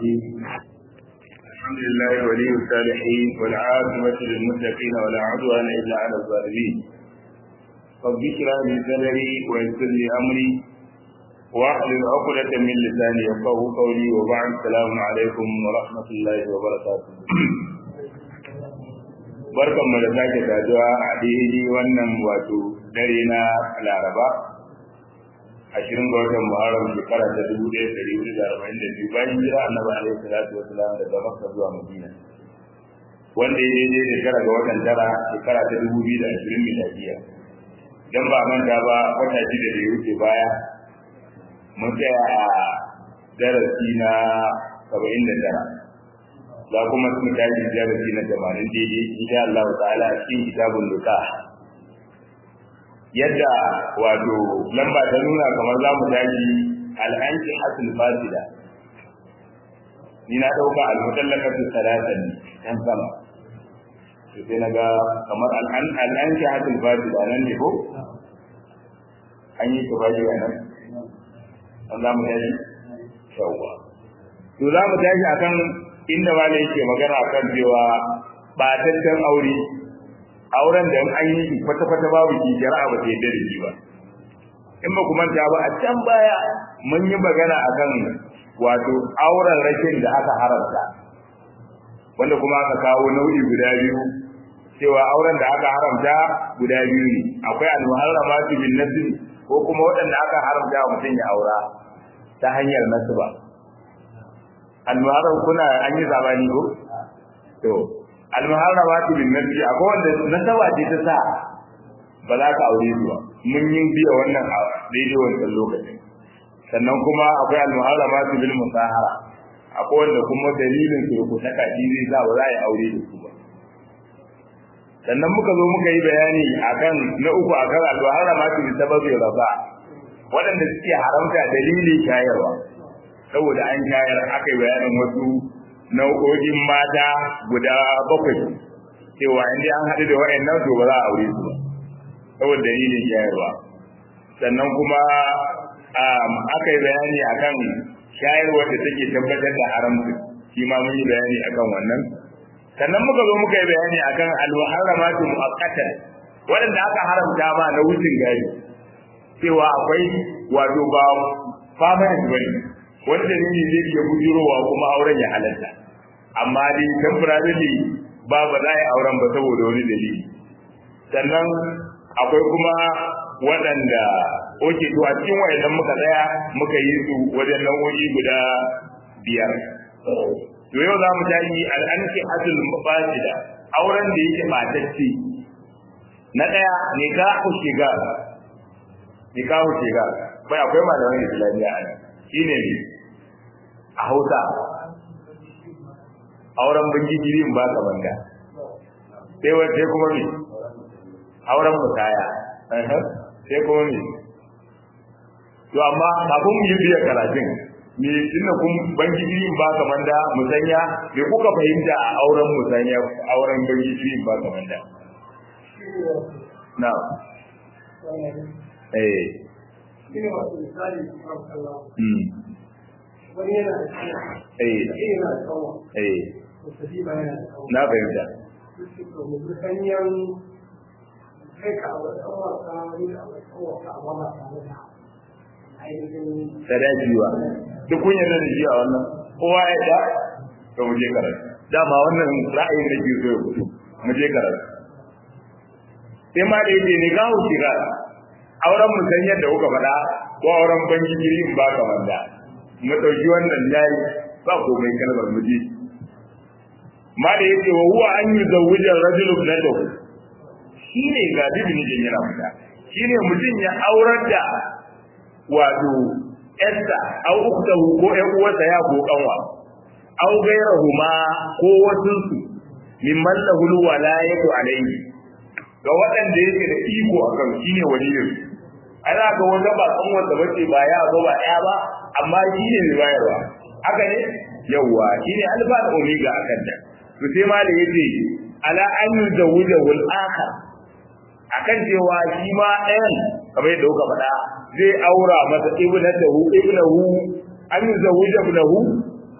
الرحيم الحمد لله ولي الصالحين والعاقبة للمتقين ولا عدوان إلا على الظالمين رب اشرح لي صدري ويسر لي أمري واحلل عقدة من لساني يفقه قولي وبعد السلام عليكم ورحمة الله وبركاته barkan mu da sake saduwa a daidai wannan wato dare na laraba ashirin ga watan muharram shekara ta dubu ɗaya ɗari hudu da arba'in da biyu bayan jira annabi alaihi salatu wasalam daga makka zuwa madina wanda ya daidai shekara ga watan tara shekara ta dubu biyu da ashirin miladiya dan ba manta ba wata shida da ya wuce baya mun tsaya a darasi na saba'in da tara za kuma su tashi darasi na tamanin daidai insha Allah ta'ala a cikin kitabun nikah yadda wato lamba ta nuna kamar za mu tashi al'anki hasul fasida ni na ɗauka al-mutallaqatu salatan kan sama to sai naga kamar al'anki hasul fasida nan ne ko an yi ta bashi a nan an za mu tashi shawwa to za mu tashi akan inda ma ne yake magana akan cewa ɓataccen aure auren da an yi shi kwata-kwata babu shi shari'a ba ta yadda da shi ba in ba ku manta ba a can baya mun yi magana akan wato auren rashin da aka haramta wanda kuma aka kawo nau'i guda biyu cewa auren da aka haramta guda biyu ne akwai al-muharramatu bin nasb ko kuma waɗanda aka haramta wa mutum ya aura ta hanyar nasba al-muharram kuna an yi zabani ko to almuharramatu bin nabi akwai wanda nasaba ce ta sa ba za ka aure su ba mun yi biya wannan a daidai wancan lokacin sannan kuma akwai almuharramatu bil musahara akwai wanda kuma dalilin su ko ta kaji zai sa ba za a yi aure da su ba sannan muka zo muka yi bayani akan na uku akan almuharramatu bi sababi raba waɗanda suke haramta dalilin shayarwa saboda an shayar aka yi bayanin wasu nau'o'in mata guda bakwai cewa inda an haɗu da wa'annan to ba za a aure su ba saboda dalilin shayarwa sannan kuma aka yi bayani akan shayarwa da take tabbatar da haramci shi ma mun yi bayani akan wannan sannan muka zo muka yi bayani akan al-muharramatu mu'aqqatan waɗanda aka haramta ma na wucin gari cewa akwai wato ba permanent bane wani dalili zai iya bujirowa kuma auren ya halatta amma dai temporarily ba ba za a yi auren ba saboda wani dalili sannan akwai kuma waɗanda oke to a cikin wayannan muka tsaya muka yi su wajen nau'o'i guda biyar to yau za mu tashi al'anki asul mafasida auren da yake matacce na ɗaya nikahu shiga nikahu shiga bai akwai malaman islamiyya a nan shine ne a hausa auren bangijirin ba ka banga sai wace kuma me auren musaya sai kuma me to amma kafin mu yi biya karatun me tunda kun bangijirin ba ka manda musanya me kuka fahimta a auren musanya auren bangijirin ba ka manda na eh shine wato misali kamar kallon mm wani yana da kanya eh shi yana da kawo eh musulmi ba yana da kawo na fahimta duk da mu ganyen kai ka wa dan wasa ni da wa dan wasa amma ba tare da ainihin sadaki ba duk kun yarda da shi a wannan kowa ya da to mu je karatu dama wannan ra'ayin da ke so ya fito mu je karatu sai ma da yake ne gawo shiga auren mu san yadda kuka faɗa ko auren banki jirin ba ka wanda mu ɗauki wannan yayi ba komai kalmar mu je ma da yake wa huwa an yi zawujan rajulun na dahu shi ne ga bibin jin yana fita shi ne mutum ya aurar da wato Esther au uktahu ko ƴan uwarsa ya ko kanwa au gairahuma ko wasunsu mimman lahul walayatu alayhi ga waɗanda yake da iko akan shine waliyin ana ga wanda ba kan wanda bace ba ya ba ba ya ba amma shine mai bayarwa haka ne yawa shine alfa da omega akan da to sai ma da yace ala an yuzawwija wal akhar akan cewa shi ma ɗayan kamar yadda kuka faɗa zai aura masa ibnatahu ibnahu an yuzawwija ibnahu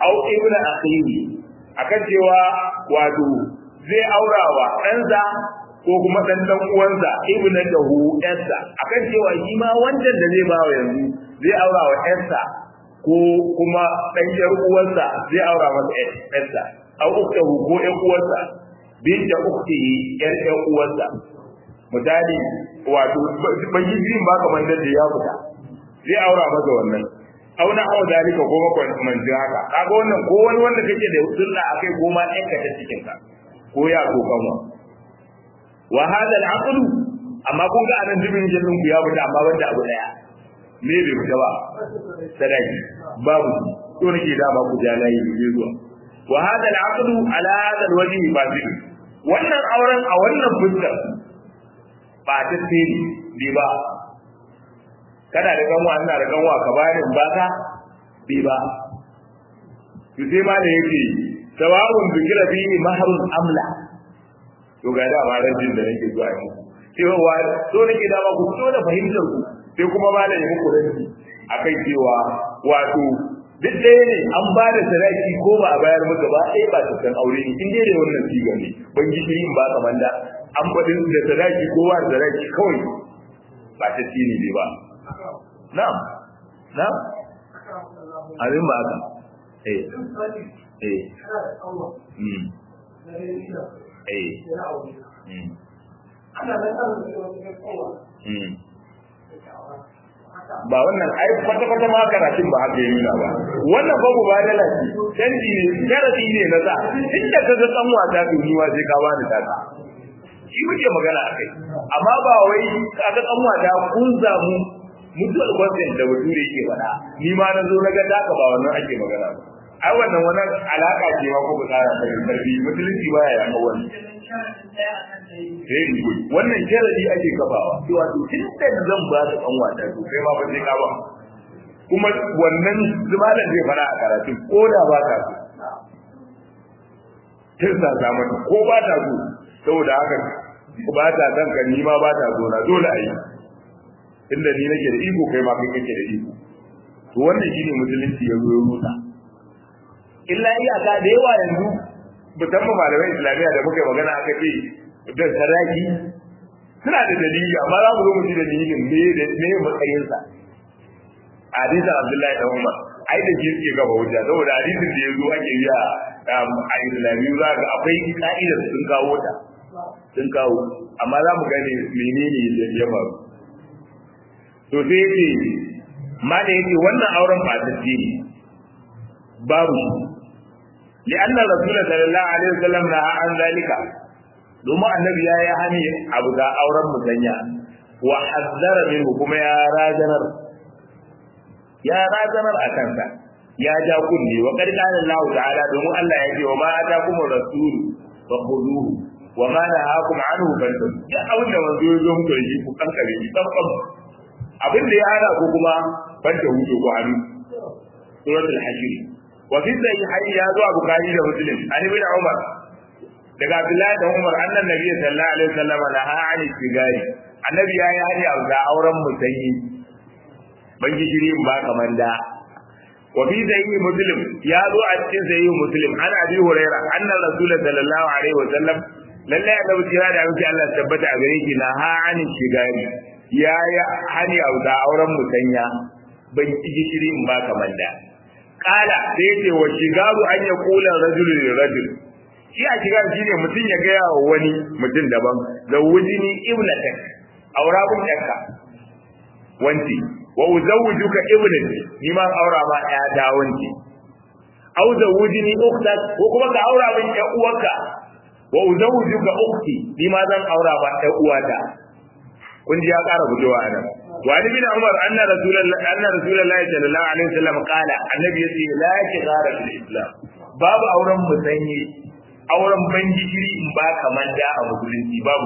au ibnu akhihi akan cewa wato zai aurawa ɗansa ko kuma ɗan ɗan uwansa ibnu dahu yarsa akan cewa shi ma wancan da zai bawa yanzu zai aurawa yarsa ko kuma ɗan ƴar uwarsa zai aura masa yarsa au uktahu ko ƴan uwarsa binta uktihi ƴar ƴan uwarsa misali wato ban yi jin ba kamar da ya fita zai aura masa wannan auna aw dalika ko makon manzin haka kaga wannan ko wani wanda kake da sunna akai ko ma ɗan ka ta cikin ka ko ya ko kanwa wa hada al amma kun ga anan dubin jallin ku ya fita amma wanda abu daya me bai fita ba sadaki babu to nake da ba ku jalayi ne zuwa wa hada al ala hada al-wajhi fasid wannan auren a wannan fuskar ba ta tsiri bi ba kana da kanwa ina da kanwa ka bani in baka bi ba to sai ma da yake sawa'un bikira bi mahrun amla to ga da ba ran da nake zuwa yi cewa wa so nake da ba ku so da fahimtar ku sai kuma ba da muku ranci akai cewa wato duk ɗaya ne an ba da sadaki ko ba a bayar maka ba ɗaya ba ta san aure ne in dai da wannan siga ne ban gishiri in ba kamar da an faɗin da sadaki ko ba sadaki kawai ba ta tini ne ba na'am na'am abin ba haka eh eh mm eh mm mm ba wannan ai kwata kwata ma karatun ba haka yi ba wannan babu ba da lafi canji ne sharadi ne na za inda ka ga dan wata to ni wa sai ka bani ta shi muke magana akai amma ba wai ka ga dan wata kun zamu mutuwar gwamnati da bature yake faɗa ni ma na zo na ga taka ba wannan ake magana ba ai wannan wannan alaka ce ma ko bukara ta karfi musulunci baya ya kawo sai ni wannan sharadi ake kafawa cewa to tun da zan ba ka kan wata to kai ma ba sai ka ba kuma wannan zumalan zai fara a karatu ko da ba ka so tirsa ta mata ko ba ta so saboda haka ba ta san ka ni ma ba ta so na dole a yi inda ni nake da iko kai ma kai kake da iko to wannan shine musulunci ya zo ya rusa illa iyaka da yawa yanzu musamman malamai islamiyya da muka magana aka ce da saraki suna da dalili amma za mu zo mu ji dalilin me da me matsayinsa hadisin abdullahi da umar ai da shi suke gaba hujja saboda hadisin da ya zo ake yi a islamiyyu za ga akwai ka'idar sun kawo ta sun kawo amma za mu gane menene ya faru to sai yake ma da yake wannan auren ba ta ne babu shi لأن الرسول صلى الله عليه وسلم نهى عن ذلك domin annabi ya yi hani abu ga auren musanya wa hazzara minhu kuma ya razanar ya razanar a kansa ya ja kunne wa qad qala Allah ta'ala domin Allah ya ce wa ma atakum rasul fa khuduhu wa ma nahakum anhu fantahu ya abin da manzo ya zo muku da shi ku kankare shi tsam abin da ya hana ku kuma fanta huce ku hannu suratul hashir wa fi sahihaini ya zo a bukhari da muslim an ibn umar daga abdullahi da umar annan nabi sallallahu alaihi wasallam naha ani sigari annabi ya yi hani a ga auren musanyi ban gishiri in ba kamar da wa fi sahihi muslim ya zo a cikin sahihi muslim an abi huraira annan rasul sallallahu alaihi wasallam lallai annabi kira da abin Allah tabbata a gare shi naha ani sigari ya yi hani a ga auren musanya ban gishiri in ba kamar da kala sai ce wa shigaru an ya kula rajulun rajul shi a shigar shi ne mutum ya gaya wa wani mutum daban da wujini ibnatak aura kun yakka wanti wa uzawwijuka ibnati ni ma aura ma ya da wanti aw zawwujini ukhtak ko kuma ka aura min ya uwarka wa uzawwijuka ukhti ni ma zan aura ma ya uwata kun ji ya ƙara fitowa a nan wa ni bin umar anna rasulullahi anna rasulullahi sallallahu alaihi wasallam qala annabi yace la shighara fil islam babu auren musanyi auren ban gishiri in ba kamar da a musulunci babu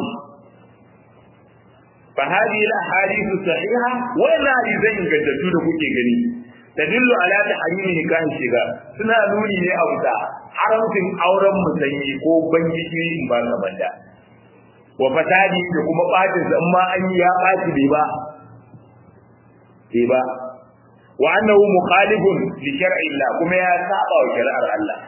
fa hadi la hadithu sahiha wa la hadithan ingantattu da kuke gani tadillu ala tahrimi nikahin shiga suna nuni ne a wuta haramcin auren musanyi ko ban gishiri in ba kamar da wa fasadi da kuma bacin sa amma an yi ya baci bai ba bai ba wa annahu mukhalifun li shar'i Allah kuma ya saba wa shari'ar Allah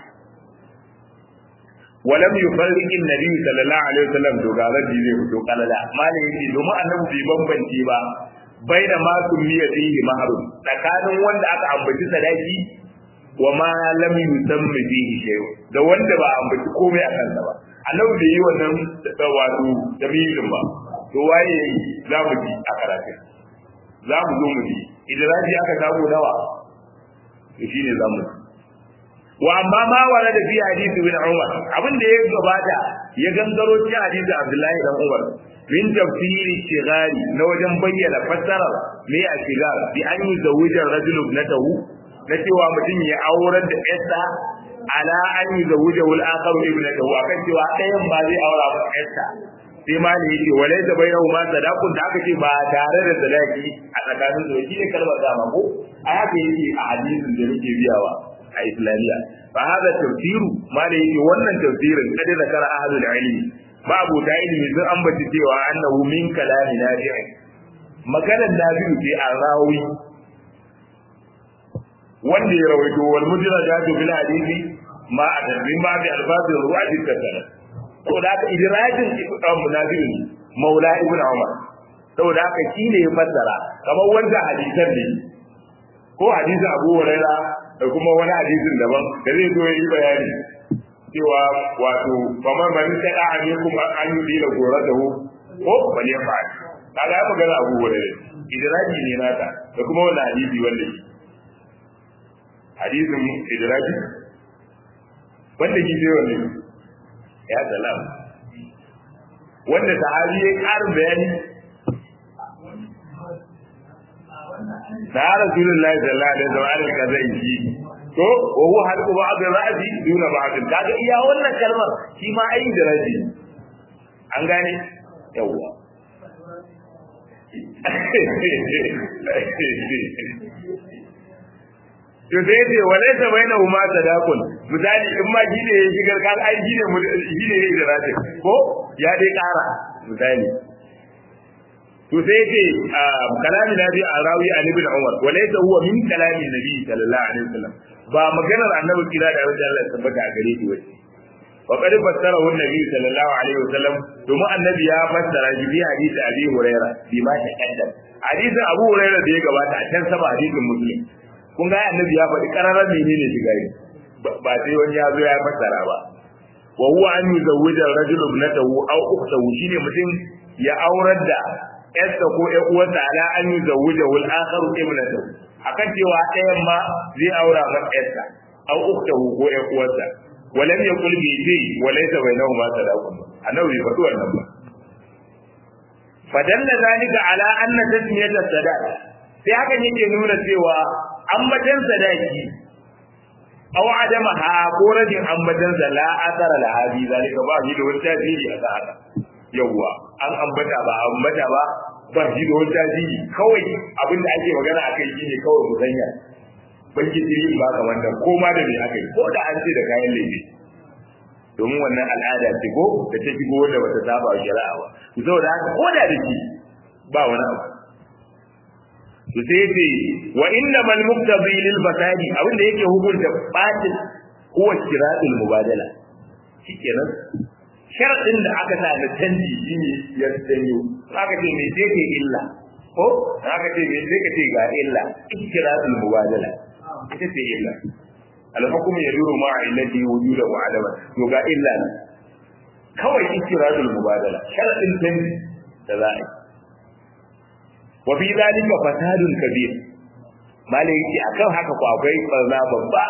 ولم يفرق النبي صلى الله عليه وسلم dogaran da zai fito kalala malai yake domin annabi bai bambance ba bai da ma miya fihi mahrum tsakanin wanda aka ambaci sadaki wa ma lam yusammi fihi shay da wanda ba ambaci komai a kansa ba annabi bai yi wannan wato dalilin ba to waye za mu ji a karatun za mu zo mu ji idan aka samu nawa to shine za mu ji wa amma ma wala da fi hadisi bin Umar abin da ya gabata ya gangaro cikin hadisi Abdullahi dan Umar min tafsiri shigari na wajen bayyana fassarar me a shigar bi an yi zawujar rajul ibnatahu na cewa mutum ya aurar da yarsa ala an yi zawujar wal akhar ibnatahu akan cewa ɗayan ba zai aura ba yarsa sai ma ne yake walai da bayyana ma sadaqun da aka ce ba tare da sadaki a tsakanin su shi ne kalmar dama ko a haka yake a hadisin da yake biyawa a islamiyya fa hada tafsiru ma da yake wannan tafsirin kada da kara ahlul ilmi ba abu da ilmi sun ambaci cewa annahu min kalami nafi'i maganar nafi'u ce a rawi wanda ya rawaito wal mudrajatu bil hadisi ma a tarbin ba bi alfazin ruwati kasara saboda haka idrajin ibn munafi'u ne maula ibn umar saboda haka shine ya fassara kamar wanda hadisan ne ko hadisin abu hurairah da kuma wani hadisin daban da zai zo yi bayani cewa wato kamar man ta da ne kuma an yi dila gora da ko bane fa kaga ya magana abu wanda idraji ne nata da kuma wannan hadisi wanda shi hadisin idraji wanda shi zai wanda ya salam wanda sahabi ya ƙarin bayani na rasulullahi sallallahu alaihi wasallam ka zai yi to wa huwa halqu ba'd ra'si duna ba'd kaga iya wannan kalmar shi ma ai da raji an gane yawa to sai ce walai ta baina huma sadaqun misali in ma gine ya shigar kan ai gine gine ya da raji ko ya dai kara misali to sai ce kalami nabi a rawi an ibn umar wa laysa huwa min kalami nabi sallallahu alaihi wasallam ba maganar annabi kira da wanda Allah ya tabbata a gare shi wace wa qad fassara hu nabi sallallahu alaihi wasallam domin annabi ya fassara shi bi hadisi abi huraira bi ma ta kaddam hadisin abu huraira da ya gabata a can sama hadisin muslim kun ga annabi ya faɗi kararar menene shiga yi ba sai wani ya zo ya fassara ba wa huwa an yuzawwija rajulu ibnatahu aw ukhtahu shine mutum ya aurar da yarsa ko ƴan uwarsa ala an yi zawuja wal akharu ibnatahu akan cewa ɗayan ma zai aura ma yarsa aw ukhtahu ko ƴan uwarsa walam yaqul bi ji wa laysa bainahuma sadaqun annabi bai faɗi wannan ba fadalla zalika ala anna tasmiyat sadaq sai hakan yake nuna cewa ambatan sadaki aw adama ha ko rajin ambatan la asara la hadi zalika ba shi da wani tasiri a haka yawwa an ambata ba ambata ba ba shi da wani tasiri kawai abin da ake magana a kai shine kawai musanya banki jiri ba ka wannan ko ma da me aka yi ko da an ce da kayan laifi domin wannan al'ada ce ko da ta shigo wanda bata saba wa shari'a ba to saboda haka ko da da shi ba wani abu to sai ce wa inna mal muqtadi lil fasadi abin da yake hukunta batil huwa kiratul mubadala shikenan sharadin da aka sa na canji shine ya sanyo aka ce me ce ke illa ko aka ce me ce ka ce ga illa ikiratul mubadala ita ce illa al-hukm yaduru ma illati wujuda wa adama to ga illa ne kawai ikiratul mubadala sharadin canji da za a yi wa fi zalika fasadun kabir malai yace akan haka ko akwai barna babba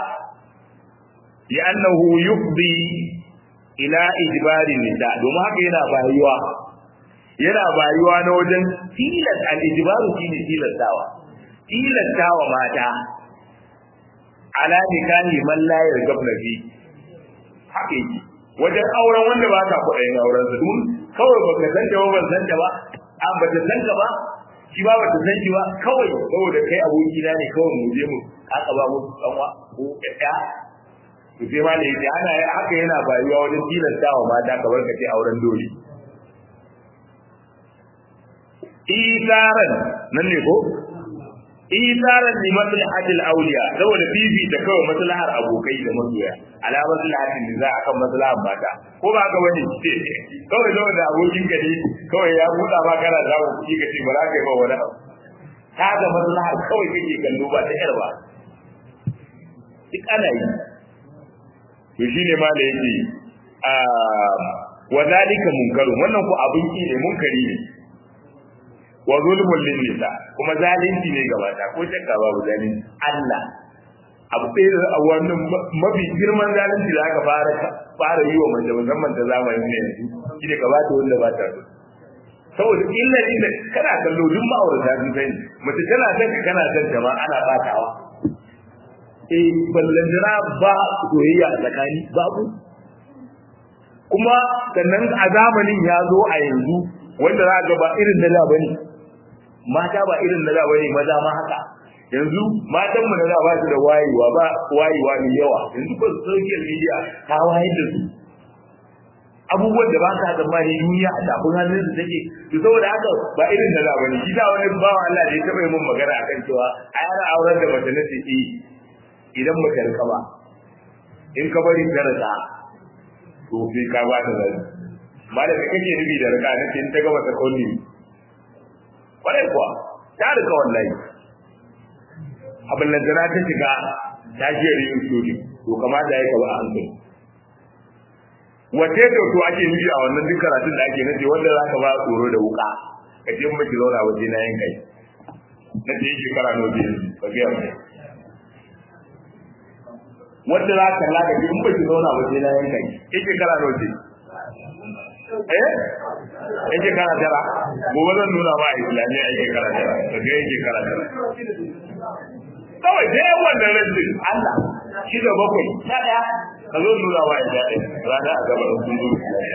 ya annahu yufdi ila ijbari nisa domin haka yana bayuwa yana bayuwa na wajen tilas al ijbaru shine tilastawa tilastawa mata ala nikahi man la yargabna fi haka yake wajen auren wanda ba ka kuɗin auren su dun kawai baka san ta ba ban san ta ba an ba ta san ka ba shi ba bata san shi ba kawai saboda kai aboki na ne kawai mu je mu aka ba mu kanwa ko ɗaya to sai ma ne yace ana haka yana bayuwa wajen tilasta wa mata kamar ka ce auren dole isaran nan ne ko isaran li maslahatil awliya saboda bibi da kawai maslahar abokai da masoya ala maslahatin da za akan maslahar mata ko ba ga wani kawai zama da abokin ka ne kawai ya buɗa ma kana da kuɗi ka ce ba za ka yi ba wani abu ta ga maslahar kawai kake kallo ba ta yar ba duk ana yi to shine ma da yake a wa zalika munkarun wannan ko abin ki ne munkari ne wa zulmul lin nisa kuma zalunci ne gaba ta ko shakka babu zalunci Allah abu ɗaya da wannan mafi girman zalunci da aka fara fara yi wa mace musamman ta zamanin ne yanzu shine ka bata wanda ba ta so saboda illa inda kana kallo duk ma'aurata sun sani mace tana son ka kana son ta ma ana batawa eh ballandana ba soyayya a tsakani babu kuma sannan a zamanin ya zo a yanzu wanda za ga ba irin na da bane mata ba irin na da bane maza ma haka yanzu matan mu na da ba su da wayewa ba wayewa mai yawa yanzu ba social media ta wayar da su abubuwan da ba ka tsammani duniya a tafin hannun su take to saboda haka ba irin da da bane shi da wani bawa Allah da ya taba yi mun magana akan cewa a yana auren da mace na ce idan baka rika ba in ka bari ta rika to sai ka ba ta zai ba da kake nubi da rika na in ta gaba ta kauni kwarai kuwa ta rika wallahi abin da ta shiga ta shi yin sori to kamata ya kaba a hankali wace da to ake nufi a wannan duk karatun da ake nace wanda za ka ba tsoro da wuka ka je miki zauna waje na yin kai na ce shekara nawa biyu ba ga yamma wanda za ka laga in ba ki zauna ba sai na yanka ki yake kara noce eh yake kara tara gobe zan nuna ma islamiyya yake kara tara daga yake kara tara kawai sai wannan rajin Allah shi da bakwai sha daya ka zo nuna ma ita ɗaya rana a gaba sun zo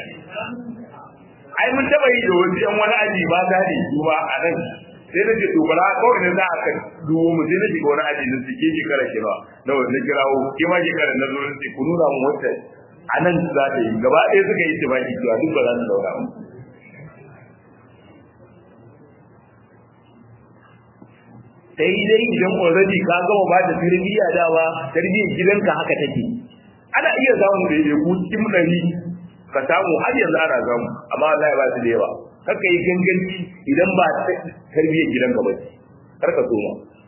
ai mun taba yi da wasu yan wani aji ba ta ne kuma a nan sai na ce to bara kawai ne za a ka duwo mu sai na shiga wani aji na suke shekara kira na wanda kirawo ke ma shekara na zo na ce ku nuna mu wata a nan za ta yi gaba ɗaya suka yi tibaki cewa duk ba za su daura mu sai dai idan already ka gama ba da tarbiyya dawa tarbiyyar gidanka haka take ana iya samun da ya ku cikin ɗari ka samu har yanzu ana samu amma Allah ya ba su da yawa kaka yi ganganci idan ba tarbiyyar gidanka ba ce kar ka so ma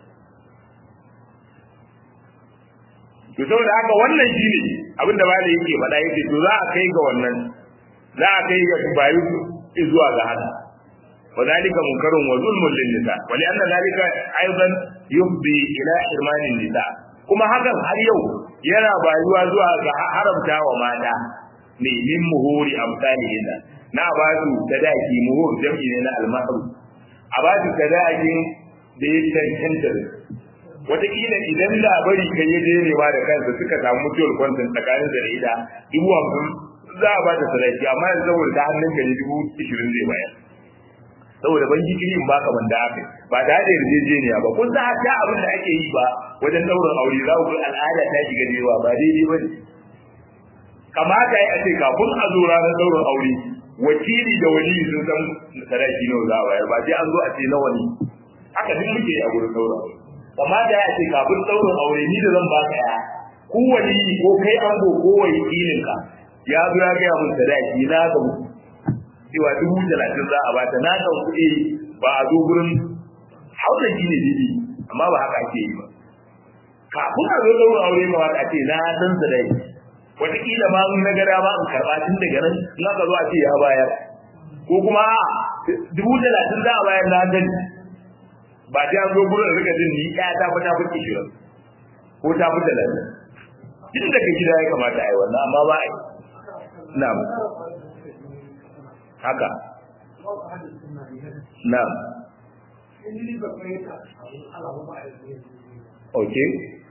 to saboda haka wannan shine abinda ba da yake faɗa yake to za a kai ga wannan za a kai ga bayu zuwa ga haka وذلك منكر وظلم للنساء ولأن ذلك أيضا يفضي إلى حرمان النساء kuma hakan har yau yana bayuwa zuwa ga haramta wa mata ne min muhuri amsalihin na ba su sadaki muhur jam'i ne na almahru a ba su sadakin da ya cancanta da wataƙila idan labari kai ya je nema da kansa suka samu mutuwar kwantin tsakanin da ita dubu hamsin za a ba ta sadaki amma yanzu saboda ta hannun ka ne dubu ishirin zai bayar saboda ban jikiri in baka ban da aka ba da da yarjejeniya ba kun san ta abin da ake yi ba wajen daurin aure za ku ga al'ada ta shiga da yawa ba daidai ba ne kamata ya ce kafin a zo ranar daurin aure wakili da wali sun san sadaki nawa za a bayar ba sai an zo a ce nawa ne haka duk muke a gurin daurin aure kamata ya ce kafin daurin aure ni da zan baka ya ku wali ko kai ango ko wakilinka ya zo ya gaya mun sadaki na ga muku cewa dubu talatin za a bata na kan kuɗi ba a zo gurin hausa shi ne didi amma ba haka ake yi ba kafin a zo ɗaurin aure ma wata ce na san su dai wataƙila ma na gada ma in karɓa tun daga nan in aka zo a ce ya bayar ko kuma dubu talatin za a bayar na gani ba ta zo gurin rika jin ni ya ta fi ta fi kishirin ko ta fi talatin tun daga gida ya kamata a yi wannan amma ba a yi na'am haka na'am okay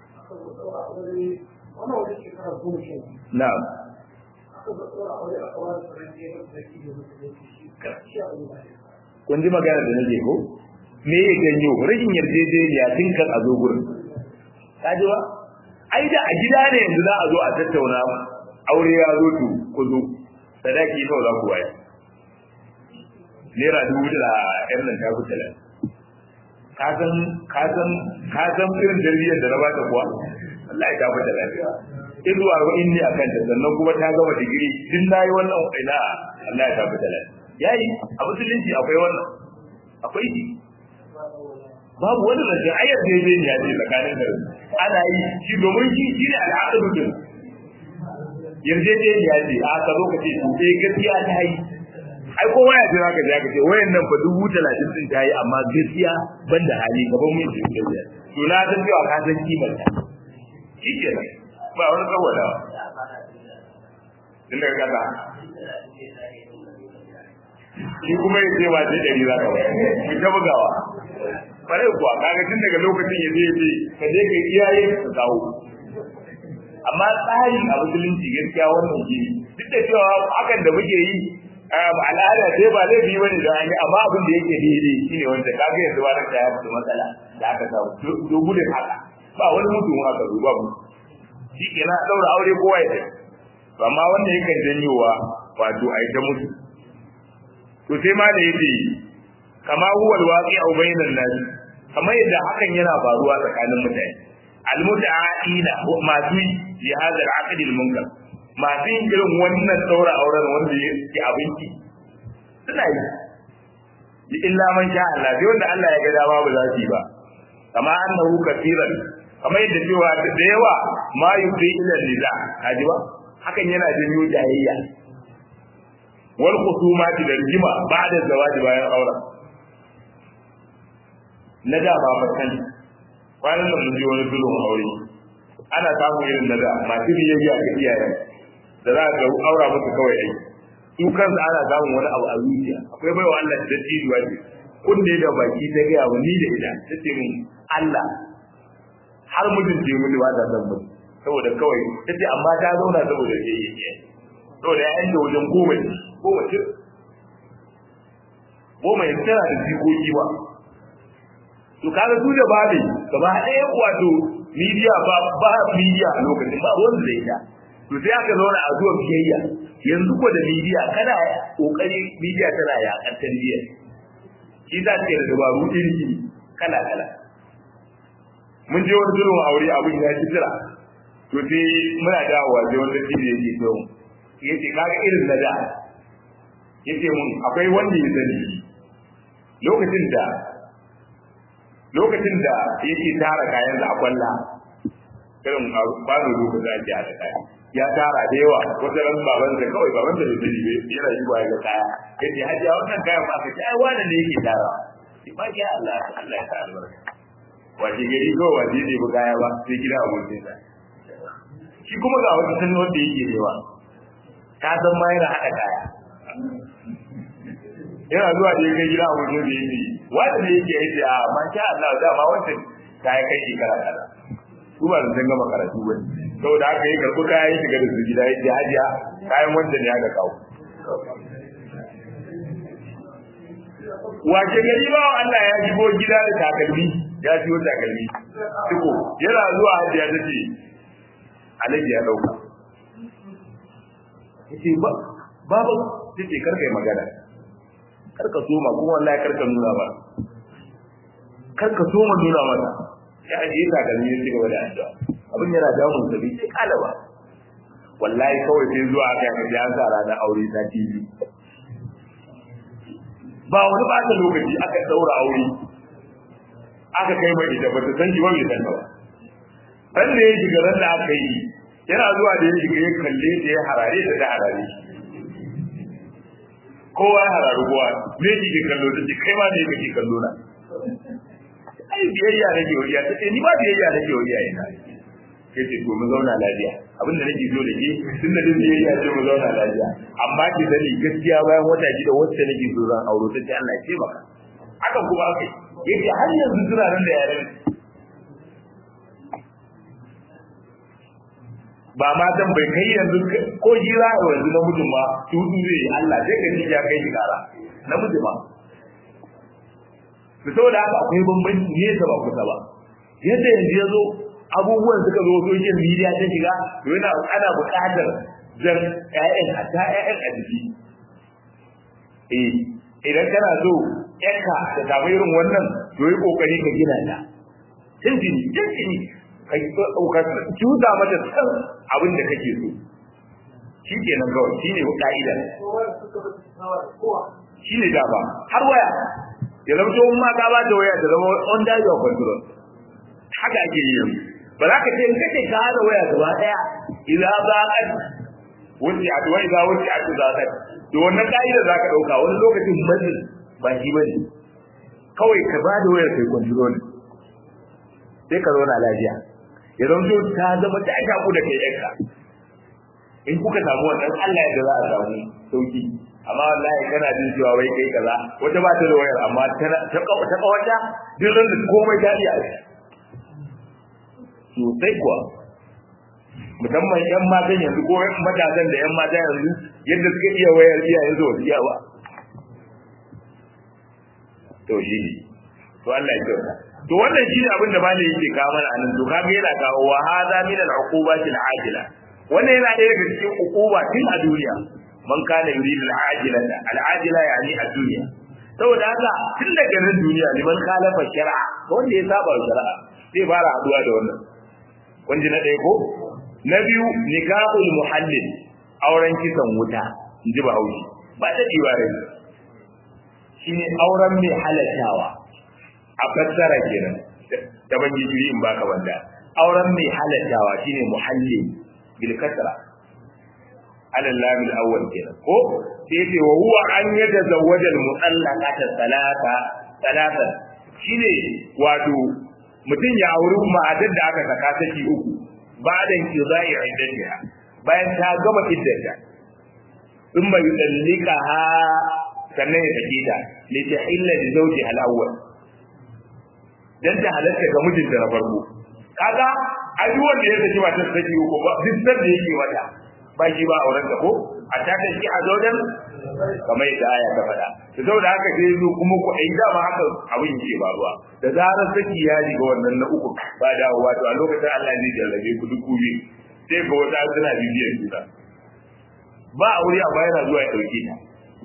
na'am kun ji magana da nake ko me ya ganyo rashin yarjejeniya tun kan a zo gurin ka ji ba ai da a gida ne yanzu za a zo a tattauna aure ya zo to ku zo sadaki nawa za ku bayar naira dubu da yan nan ta kuta lan ka san ka san ka san irin tarbiyyar da na bata kuwa Allah ya tafi da lafiya izu arba'in ne akan ta sannan kuma ta gama digiri din nayi wannan ina Allah ya tafi da lafiya yayi a musulunci akwai wannan akwai shi babu wani rajin ayyar da yake ne ya ce tsakanin da ana yi shi domin shi shi ne al'aqdu din yarjejeniya ce a ka zo ka ce to eh gaskiya ta yi ai kowa ya jira ka ja ka ce wayan nan fa dubu talatin din ta yi amma gaskiya ban da hali gaban mun ji gaskiya to na san cewa ka san kimar ta shi ke nan ba wani tsawala tun daga kasa shi kuma ya ce ba sai ɗari za ka bayar ki ta bugawa bare kuwa kaga tun daga lokacin ya je ya ce ka je ka iyaye ka kawo amma tsarin a musulunci gaskiya wannan shi duk da cewa hakan da muke yi al'ada sai ba laifi ba ne da an yi amma abin da yake daidai shine wanda kaga yanzu ba ta ya mutu matsala da aka samu to gudun haka ba wani mutum haka zo ba mu shi ke na daura aure kowa ya tafi amma wanda yakan janyowa wato a ita mutu to sai ma da yake kama huwa alwaqi'u bainan nas kamar yadda hakan yana faruwa tsakanin mutane almuta'ina masu fi hada al'aqd al-munkar masu yin irin wannan daura auren wanda yake abinci suna yi illa man sha Allah sai wanda Allah ya ga dama ba za su yi ba kama annahu kafiran kamar yadda cewa da yawa ma yufdi ila niza kaji ba hakan yana janyo jayayya wal khusumati da rigima ba'da zawaji bayan auren na da ba fatan kwanan nan mun je wani zulun aure ana samun irin na da masu biyayya ga iyayen da za ka aura musu kawai ai su kansu ana samun wani abu a zuciya akwai baiwa Allah da dattijuwa ce kunne da baki ta gaya wa ni da ita ta ce min Allah har mutum ce mun ba ta san mu saboda kawai ta ce amma ta zauna saboda ke yi ke saboda ya yanke wajen goma ne goma ce goma yanzu tana da jikoki ba to kaga su da babe gaba ɗaya wato media ba ba media a lokacin ba ruwan da ita to sai aka zauna a zuwa biyayya yanzu ko da media kana kokari media tana yakan tarbiyyar shi za ta yi da dabaru iri kala kala mun je wani zuwan aure abin ya ci tira to sai muna dawowa sai wanda shi ne yake so yace kaga irin na da yace mun akwai wanda ya sani lokacin da lokacin da yake tara kayan da akwalla irin ba da lokacin da ake da kaya ya tara da yawa wata ran baban da kawai baban da bai sani yana yi ba ga kaya yace hajiya wannan kayan ba ka ci ai wani ne yake tara ba ya Allah Allah ya sa albarka wace gari ko wace ne ba kaya ba sai gida abokin sa shi kuma ga wata sanin wanda yake rewa ka san ma yana haɗa kaya yana zuwa da yake gida abokin da yake wanda ne yake yace a masha Allah da ma wancan kaya kai shekara kaza su ba zan gama karatu ba saboda haka yi karɓi kaya ya shiga da su gida ya ce hajiya kayan wanda ne aka kawo wace gari ba Allah ya shigo gida da takalmi ya siyo takalmi tuko yana zuwa hajiya ta ce alaji ya dauka yace ba babu tace kar kai magana kar ka soma kuma wallahi kar ka nuna ba kar ka soma nuna mata ya ajiye takalmi ya cigaba da addu'a abin yana damun sa bai sai kala ba wallahi kawai sai zuwa aka yi an sa ranar aure ta TV ba wani ba lokaci aka daura aure aka kai mai ita ba ta san shi ba bai san ba ran da ya shiga ran da aka yi yana zuwa da ya shiga ya kalle ta ya harare ta da harare kowa ya hararu kowa me kike kallo ta ce kai ma ne kake kallo na ai biyayya nake wariya ta ce ni ba biyayya nake wariya ina sai ce to mu zauna lafiya abinda nake so da ke tun da din biyayya ce mu zauna lafiya amma ki sani gaskiya bayan wata shida wacce nake so zan auro ta ce Allah ya ce maka hakan kuma akai yace har yanzu suna nan da yaren ba ma dan bai kai yanzu ko jira a yanzu na mutum ma tudu zai yi Allah sai ka ji ya kai shi kara na mutum ma to saboda haka akwai bambanci ne da ba kusa ba yadda yanzu ya zo abubuwan suka zo social media ta shiga to yana ana buƙatar jan ƴaƴan hatta ƴaƴan a jiki eh idan kana so yanka da samu irin wannan to yi kokari ka gina ta tuntuni tuntuni ka ka cuta mata san abin da kake so shi ke nan kawai shi ne ka'ida shi ne dama har waya ya zama to ma ka ba ta waya ta zama under your control haka ake yi yanzu ba za ka ce in kace ka hada waya gaba daya idan ba ka wuce a wai za wuce a za ka to wannan ka'ida za ka dauka wani lokacin mazin ba shi bane kawai ka ba da wayar kai control sai ka zauna lafiya ya zama to ta zama ta shaku da kai yanka in kuka samu wannan Allah ya za a samu sauki amma wallahi kana jin cewa wai kai kaza wata ba ta da wayar amma ta ta ta kawata duk ran da komai ta iya sosai kuwa musamman yan matan yanzu ko matasan da yan mata yanzu yadda suka iya wayar iyayen su wasu iya ba to shi ne to Allah ya kyauta to wannan shi ne abin da malai yake kawo mana anan to kaga yana kawo wa hadha min al-uqubati al-ajila wannan yana ɗaya daga cikin uquba tun a duniya man kana yuridu al-ajila al-ajila yani ad-dunya saboda haka tun daga nan duniya liman khalafa shar'a wanda ya saba shar'a zai fara haduwa da wannan wanda na ɗaya ko na biyu nikahul muhallil auren kisan wuta inji ba haushi ba da diwa rai shine auren mai halattawa a fassara kenan da ban jiri in baka banda auren mai halattawa shine muhallil bil kasra ala lam al awwal kenan ko sai ce wa huwa an yatazawwaja al mutallaqata salata salatan shine wato mutum ya auri matar da aka saka saki uku bayan kizai iddatiha bayan ta gama iddata in bai dallika ha sannan ya saki ta li tahilla li zawji al awwal dan ta halatta ga mijinta na farko kaga ai wanda ya saki matar saki uku ba duk da yake wata ba shi ba auren ta ko a ta ta shi a zodan kamar yadda aya ta faɗa to saboda haka sai zo kuma ku ai dama haka abin yake faruwa da zarar saki ya shiga wannan na uku ba dawowa to a lokacin Allah zai jarrabe ku duk kubi sai ga wata suna bibiyar juna ba aure a bayana zuwa ya dauke ta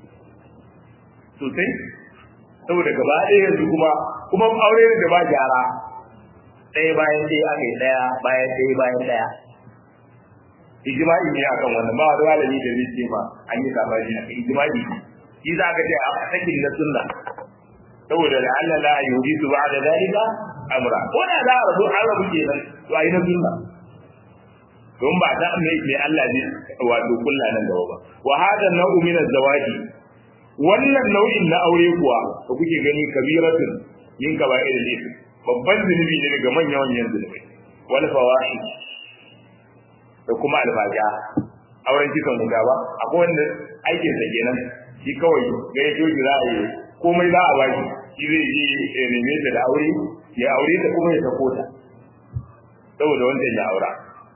sosai saboda gaba ɗaya yanzu kuma kuma aure da ba gyara ɗaya bayan ɗaya aka yi ɗaya bayan ɗaya bayan ɗaya ijma'i ne akan wannan ba wani malami da zai ce ma an yi sabani akan ijma'i shi za ka ce a sakin na sunna saboda da Allah la yuji su ba'da dalika amra ko da za a rabu an rabu kenan to ayi na sunna don ba ta mai mai Allah ne wato kullu nan gaba ba wa hada nau'u min az-zawaji wannan nau'in na aure kuwa da kuke gani kabiratun yin kaba'ir al babban zunubi ne daga manyan manyan zunubai wal fawahish da kuma alfaja auren kisan guda ba akwai wanda aikin sa kenan shi kawai ga ya joji za a yi komai za a baki shi zai je ya neme ta da aure ya aure ta kuma ya sako ta saboda wancan ya aura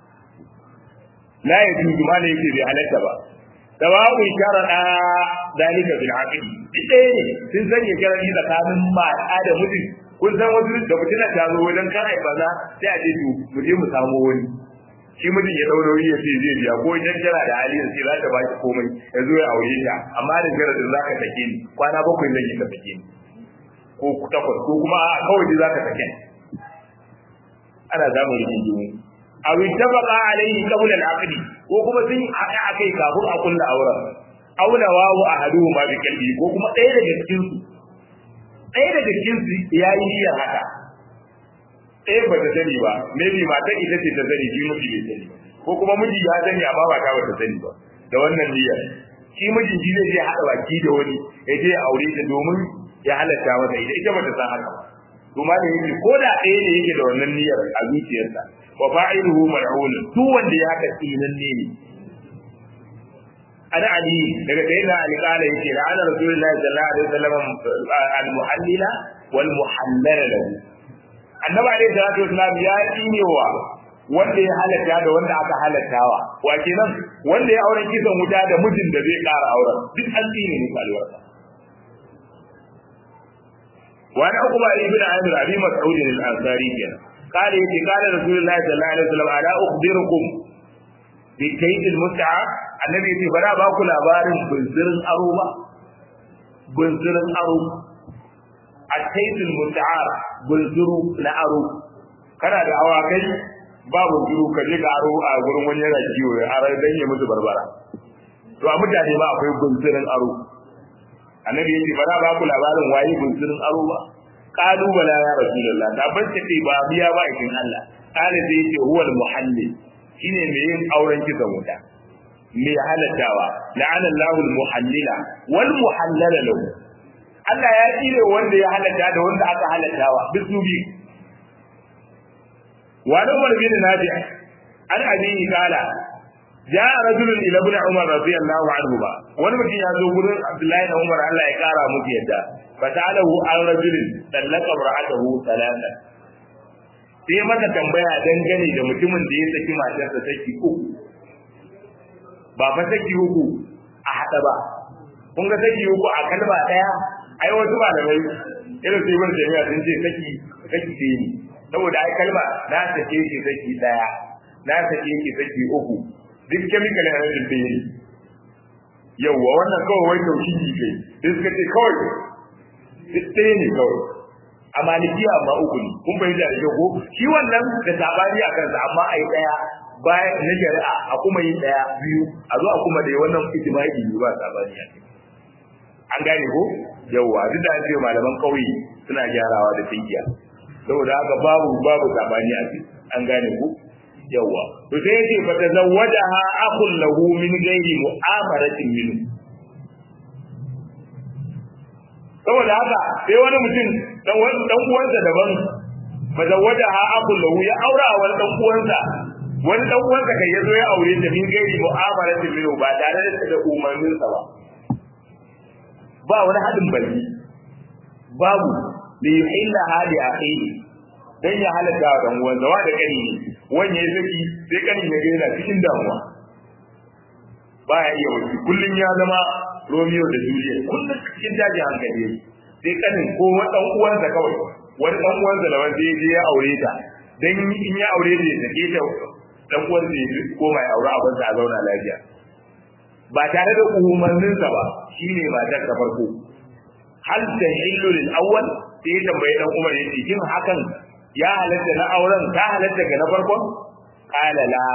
la ya tuju ma ne yake bai halatta ba sawa'un sharada dalika bil aqdi ɗaya ne sun sanya sharadi tsakanin mata da mutum kun san wasu da mutum ta zo wajen kan ai baza sai a ce to mu je mu samu wani shi mijin ya dauro ya ce zai biya ko idan tana da hali sai za ta baki komai ya zo ya aure ta amma da jaradin za ka sake ni kwana bakwai zan yi ka sake ni ko takwas ko kuma a kawai dai za ka sake ni ana zamun rigingimu a wittafaqa alayhi qabla al-aqdi ko kuma sun haɗa akai kafin a kulla auren auna wawu ahaduhuma bi qalbi ko kuma ɗaya daga cikin su ɗaya daga cikin su yayi niyyar haka ɗaya ba ta sani ba maybe matar ita ce ta sani shi miji bai sani ko kuma miji ya sani amma ba ta ba ta sani ba da wannan niyyar shi mijin shi zai je haɗa baki da wani ya je aure ta domin ya halatta masa ita ita ba ta san haka ba to ma da yake ko da ɗaya ne yake da wannan niyyar a zuciyarsa wa fa'iluhu mal'un duk wanda ya haka tsinan ne ne ana ali daga sayyidina ali kala yake da ana rasulullahi sallallahu alaihi wasallam al-muhallila wal muhallala lahu annabi alaihi salatu wasallam ya tsinewa wanda ya halatta da wanda aka halattawa wa kenan wanda ya auren kisan wuta da mijin da zai ƙara auren duk an tsine musu albarka وعن عقبة بن عامر أبي مسعود الأنصاري كان قال يتي قال رسول الله صلى الله عليه وسلم ألا أخبركم بكيد المتعة النبي يتي فلا باكو لابار بنزر أروبا بنزر أرو at-taytul muta'ar bulzuru na aro kana da awakai ba bulzuru ka je ka aro a gurin wani yana kiwo ya aro dan ya musu barbara to a mutane ba akwai bulzurin aro annabi yace ba za ba ku labarin waye bulzurin aro ba qalu bala ya rasulullah da ban ce ba biya ba ikin Allah kale sai yace huwal muhallil shine mai yin auren kisan wuta mai halattawa la'ana Allahu al-muhallila wal muhallala lahu Allah ya tsire wanda ya halatta da wanda aka halattawa duk su bi wa da Umar bin Nabi an abi kala ja rajulun ila ibn Umar radiyallahu anhu ba wani mutum ya zo gurin Abdullahi da Umar Allah ya kara musu yadda fatalahu an rajulin tallaka ra'atahu talata sai maka tambaya dangane da mutumin da ya saki matarsa saki uku ba fa saki uku a hada ba kun ga saki uku a kalma daya ai wasu malamai irin sai wani jami'a sun ce saki saki ce ne saboda ai kalma na sake shi saki daya na sake shi saki uku duk chemical energy ɗaya ne yawwa wannan kawai wai tauhidi kai sai suka ce kawai duk ɗaya ne kawai a malikiya amma uku ne kun fahimta da ko shi wannan da sabani a kansa amma a yi ɗaya bayan na shari'a a kuma yin ɗaya biyu a zo a kuma da wannan ijma'i ne ba sabani a an gane ko yawwa duk da an ce malaman ƙauye suna gyarawa da tinkiya saboda haka babu babu sabani a an gane ko yawwa to sai yace fa tazawwajaha akhun lahu min ghairi mu'amaratin minhu saboda haka sai wani mutum dan wani dan uwansa daban fazawwajaha akhun lahu ya aura wa dan uwansa wani dan uwansa kai yazo ya aure ta min ghairi mu'amaratin minhu ba tare da umarninsa ba ba wani hadin baki babu li yuhilla hali akhihi dan ya halaka wa dan uwan zawa da kani wani ya saki sai kanin ya gaina cikin damuwa baya iya wuce kullun ya zama Romeo da Juliet kullun cikin daji hankali yake sai kanin ko wani dan uwansa kawai wani dan uwansa da wanda ya je ya aure ta dan in ya aure ta ya sake ta dan uwansa ya koma ya aure abin a zauna lafiya ba tare da umarninsa ba shine matar ta farko hal tahillu lil awwal sai ya tambaye dan Umar yace kin hakan ya halatta na auren ta halatta ga na farkon qala la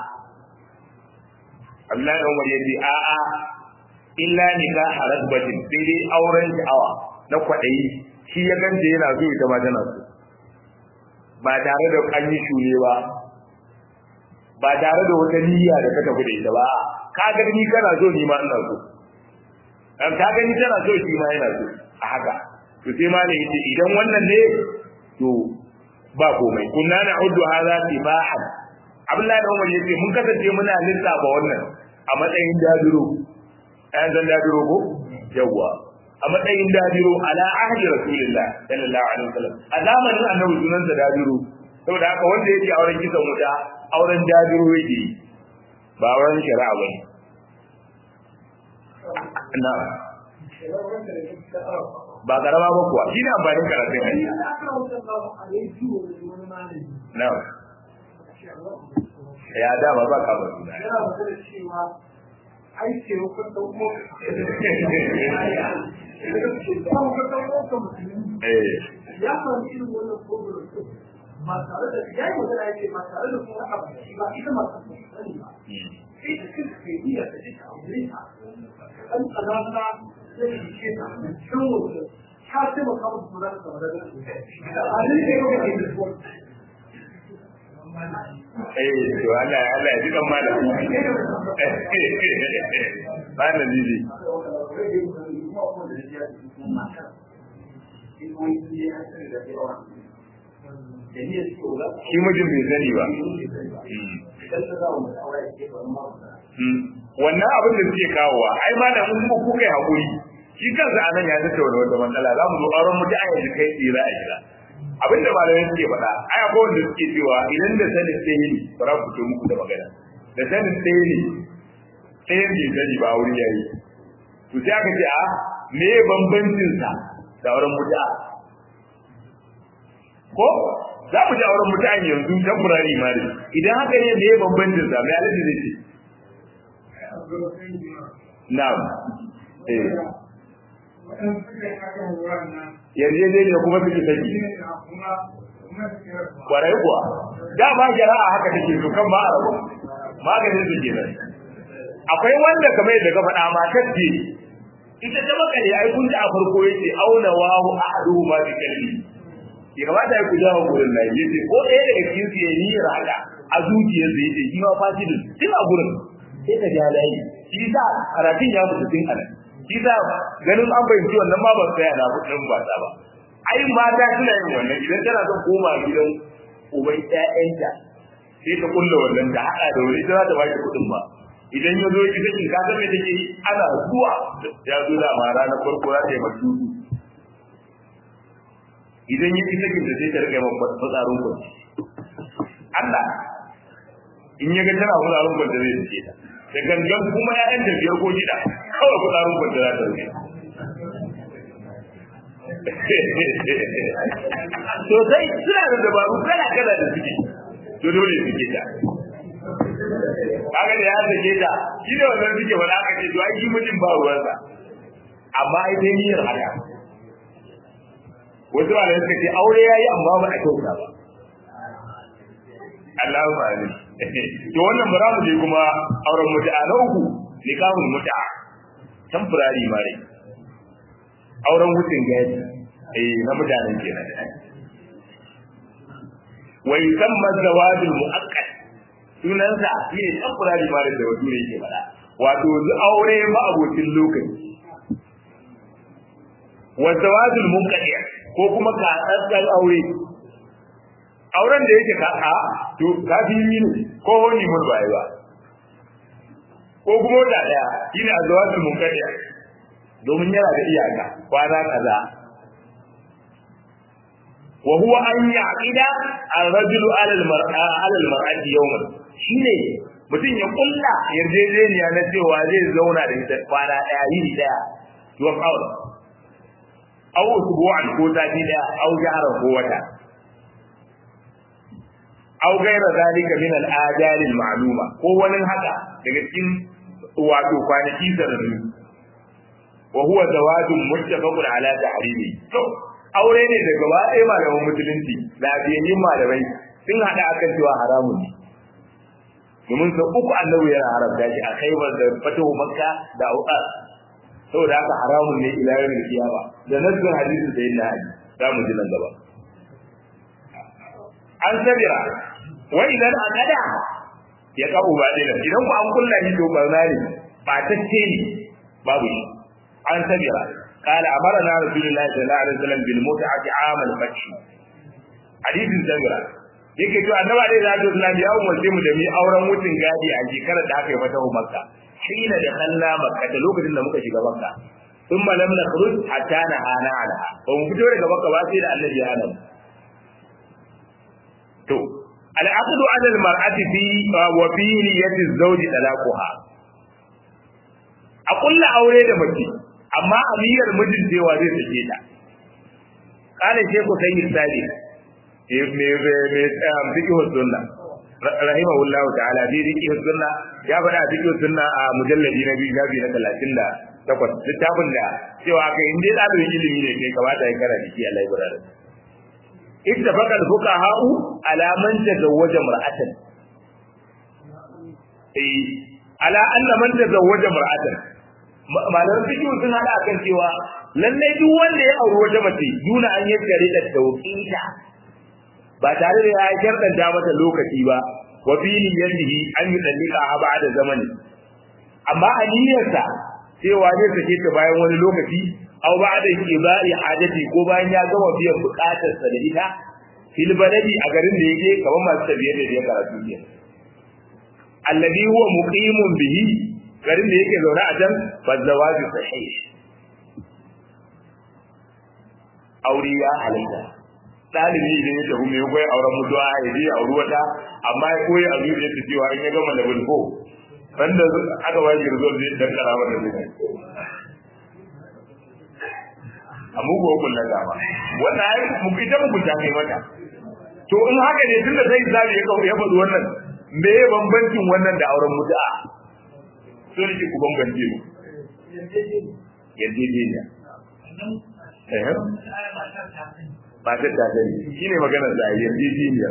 Allah ya Umar yace a a illa nikah rasbatin sai dai auren sha'awa na kwadayi shi ya ganta yana so ita ma tana so ba tare da an yi shure ba ba tare da wata niyya da ka tafi da ita ba ka ga ni kana so ni ma ina so dan ka gani tana so shi ma yana so a haka to sai ma ne yace idan wannan ne to ba komai kunna na uddu hadha tibahan Abdullahi da Umar yace mun kasance muna lissafa wannan a matsayin dadiro ayan zan dadiro ko yawa a matsayin dadiro ala ahdi rasulillah sallallahu alaihi wasallam a zamanin annabi sunan sa dadiro saboda haka wanda yake auren kisan wuta auren dadiro yake ba auren shari'a bane na ba karama ba kuwa shi ne amfanin karatun hanyar na ya dama ba ka ba suna ya faru irin wannan program ba tare da ya yi magana ya ce ba tare da kuma haka ba ita masu sani ba sai da kanka kai iya da duka aure ta kan tsananta zai yi ce ta cikin wajen ka ce ba kawo su zaka zama da a ne ne ko kake da su eh to Allah Allah ya ji kan malam ba na zizi shi mijin bai sani ba wannan abin da suke kawowa ai ma da mun kuka yi hakuri shi kansa anan ya tattauna wata matsala za mu zo auren mutu a yanzu kai tsira a gida abinda malamai suke faɗa ai akwai wanda suke cewa idan da sanin ɗaya ne ba za ku ce muku da magana da sanin ɗaya ne ɗayan bai sani ba wuri yayi to sai aka ce a me bambancin sa da auren mutu'a ko za mu ji auren mutu'a yanzu temporary marriage idan haka ne me bambancin sa me alaji zai ce na'am eh yarjejeniya kuma suke saki kwarai kuwa dama jara'a haka take so kan ba a rabu maganin su kenan akwai wanda kamar yadda ka faɗa matar ce ita ta makale ai kun ji a farko yace auna wahu ahaduhu ma bi kalbi ya kamata ya kuja wa gurin nan yace ko ɗaya daga cikin su ya niyyar haka a zuciyar sa yace shi ma fasidin tun a gurin sai ka ja layi shi sa karatun ya mutu tun anan shi sa ganin an fahimci wannan ma ba tsaya na kudin ba ta ba ai mata suna yin wannan idan tana son koma gidan uban ƴaƴanta sai ta kulla wannan da haɗa da wani ita za ta baki kuɗin ba idan ya zo ya kisa kin kasar me take yi ana zuwa ya zo da ma ranar farko za ta yi masudu idan ya kisa kin sai ta rika yi fitsarin kwanci Allah in ya ga tana fitsarin kwanci zai take ta da gangan kuma ƴaƴan da biyar ko shida kawai fitsarin kwanci za ta rike sosai suna da dabaru kala kala da suke to dole suke ta kaga da ya sake ta shi da wannan suke wala aka ce to ai shi mutum ba ruwansa amma ai dai niyyar haka wasu ba da suka ce aure yayi amma ba a kyauta ba Allahu amin to wannan bara mu je kuma auren mutu'a na uku nikahul mutu'a temporary marriage auren wucin gadi eh na mutanen kenan wa yusamma zawadul muakkad sunansa shine temporary marriage da wato yake fada wato aure ba abokin lokaci wa zawadul munqadi ko kuma katsatsan aure auren da yake kaka to kafi yi ne ko wani mun bai ba ko kuma da daya shine azwatul munqadi domin yana da iyaka kwana kaza wa huwa an ya'ida ar-rajulu 'ala al-mar'a 'ala al-mar'ati yawman shine mutum ya kulla yarjejeniya na cewa zai zauna da ita kwana daya yini daya to aure aw usbu'an ko sati daya aw jaran ko wata aw gaira zalika min al-ajal al-ma'luma ko wani haka daga cikin wato kwanaki sanannu wa huwa zawadun muttafaqun ala tahrimi to aure ne daga gaba ɗaya malaman musulunci lafiyayyin malamai sun hada akan cewa haramun ne domin sau uku annabi yana haramta shi a khaibar da fatahu makka da auqas saboda haka haramun ne ila yawmin kiyama da nazarin hadisin sayyidina ali za mu ji nan gaba an sabira wa idan aqada ya kabu ba dai idan ku an kulla shi to barna ne ba tacce ne babu shi an sabira قال أمرنا رسول الله صلى الله عليه وسلم بالمتعة عام الفتح حديث سبرا yake to annabi alaihi salatu wasallam ya umarce mu da mu auren wucin gadi a shekarar da aka yi fatahu makka hina da kalla makka da lokacin da muka shiga makka thumma lam nakhruj hatta nahana anha ba mu fito daga makka ba sai da annabi ya hana to al-aqdu 'ala al-mar'ati fi wa fi niyyati az-zawj talaquha a kulla aure da mace amma amiyar mijin cewa zai sake ta kana ce ku sai misali me me me fiqh sunna rahimahullahu ta'ala bi fiqh sunna ya bada fiqh sunna a mujalladi na biyu gabi na 38 littafin da cewa kai inda dalibin ilimi ne kai kamata ya karanta shi Allah ya gurare ittafaqa al-fuqaha'u ala man tazawwaja mar'atan eh ala anna man tazawwaja mar'atan malaman fiqh sun hada akan cewa lalle duk wanda ya auri wata mace duna an yi gare da tawqita ba tare da ya sharɗanta mata lokaci ba wa fi niyyatihi an yi dalika a ba'da zamani amma a niyyarsa cewa zai sake ta bayan wani lokaci aw ba'da ibai hajati ko bayan ya gama biyan bukatarsa da ita fil baladi a garin da yake kamar masu tafiyar da ya karatu ne alladhi huwa muqimun bihi garin da yake zaune a can fa zawaji sahih aure ya halatta dalibi idan ya tafi mai koyi auren mutuwa ya je auri wata amma ya koyi a zuciya ta cewa in ya gama da bulko wanda aka ba shi result zai dan karama da zai a mugu hukun na gaba wannan ai mu ita mu ta kai mata to in haka ne tunda sai zabi ya ya faɗi wannan me ya bambancin wannan da auren mutu'a so ne ku bambance mu yarjejeniya eh ba ta ta sani shine maganar da yarjejeniya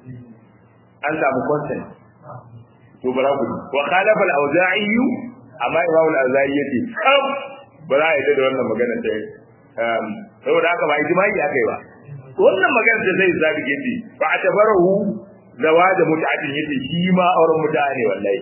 an samu consent to bara ku wa khalafa al-auza'i amma imamu al-auza'i yace kam ba za a yi da wannan maganar da saboda haka ba ijma'i akai ba wannan maganar da zai zabi yace fa atabarahu zawaja mut'atin yace shi ma auren mut'a ne wallahi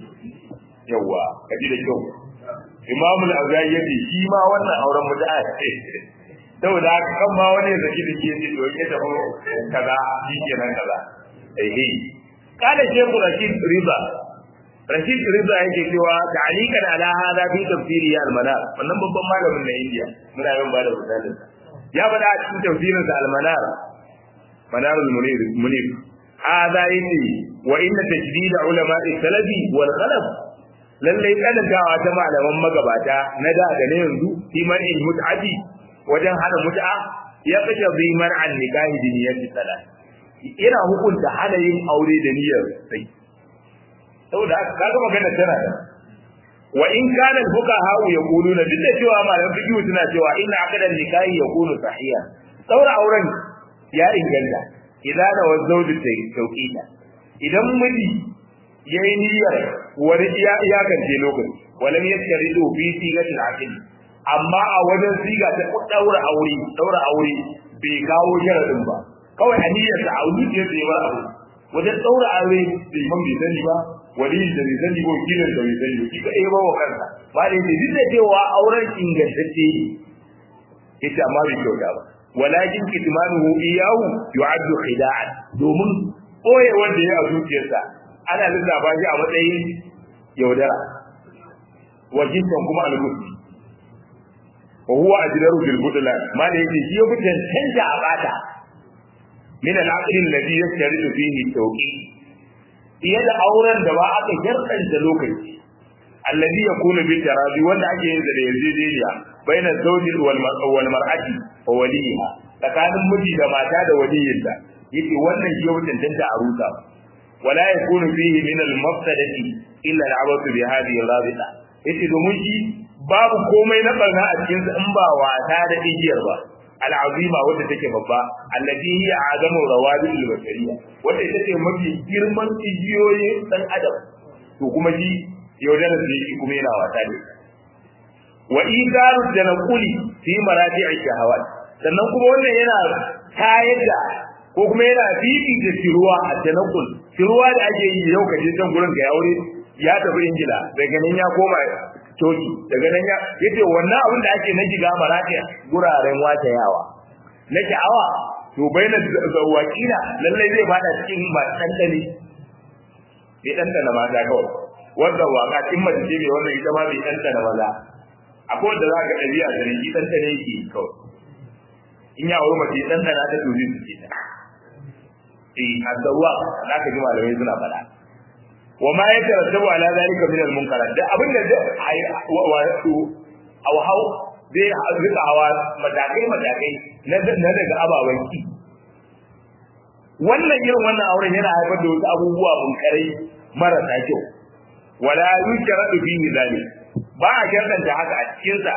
yawa kaji da kyau imamu al-auza'i yace shi ma wannan auren mut'a ne saboda haka kan ma wani ya zaki da ke yace to yake da kaza shi kenan kaza eh kada shehu rashid riba rashid riba yake cewa ta'alikan ala hada fi tafsiri al-manar wannan babban malamin na India muna yin bada misalin ya bada a cikin tafsirin sa al-manar manar al-munir munir hada yake wa inna tajdid ulama al-salafi wal khalaf lalle kadagawa ta malaman magabata na da da na yanzu fi man'il mut'ati wajen hana mut'a ya kashe zimar an nikahi diniyati salat ina hukunta hana yin aure da niyyar sai saboda haka kaga magana tana da wa in kana fuqaha yaquluna duk da cewa malaman fiqh suna cewa inna aqdan nikahi yakunu sahiha saura auren ya inganta idan da wazaudu ta tauqita idan miji yayi niyyar wani iya iyakance lokaci walam yaskaridu fi sigatil aqd amma a wajen siga ta daura aure daura aure bai kawo sharadin ba kawai a niyyar da aure ya tsaye ba aure wajen daura aure bai man bai sani ba wali da bai sani ko kilan da bai sani shi kadai ba wa kansa ba da yake duk da cewa auren ingantacce ne yace amma bai kyauta ba walakin kitmanuhu iyahu yu'addu khida'an domin koye wanda ya a zuciyarsa ana lissafa shi a matsayin yaudara wajibtan kuma al-muslim wa huwa ajdaru bil budlan ma da yake shi ya fi tantance a bata min al-aqd alladhi yastaridu fihi tawqi fiye da auren da ba aka yarda lokaci alladhi yakunu bi tarabi wanda ake yin da yarjejeniya baina zawji wal wal mar'ati wa waliha tsakanin miji da mata da waliyinta yace wannan shi ya fi tantance a rusa wala yakunu fihi min al-mafsadati illa al-abatu bi hadhihi al-rabita yace domin shi babu komai na barna a cikin in ba wata da igiyar ba al'azima wadda take babba allati hiya azamu rawadil bashariya wadda ita ce mafi girman igiyoyi dan adam to kuma shi yaudara da shi kuma yana wata ne wa idaru janquli fi maradi'i shahawat sannan kuma wannan yana tayar da ko kuma yana fifi da tiruwa a janqul tiruwa da ake yi yau kaje can gurin ga aure ya tafi ingila daga nan ya koma coci daga nan ya yace wannan abin da ake na shiga maratiya guraren wata yawa na sha'awa to baina zawakila lallai zai fada cikin masu dandali bai dandana mata kawai wanda waka in mace ce mai wannan ita ma bai dandana maza akwai wanda za ka ɗabi'a da ne dandana yake kawai in ya wuri mace dandana ta tuzi su ce ta eh azawa za ka ji malamai suna faɗa wa ma ya tarattabu ala zalika min al-munkarat da abin da zai wato aw hau zai rika hawa matakai matakai na daga ababen ki wannan irin wannan auren yana haifar da wasu abubuwa munkarai marasa kyau wala yushradu fihi zalik ba a shartanta haka a cikin sa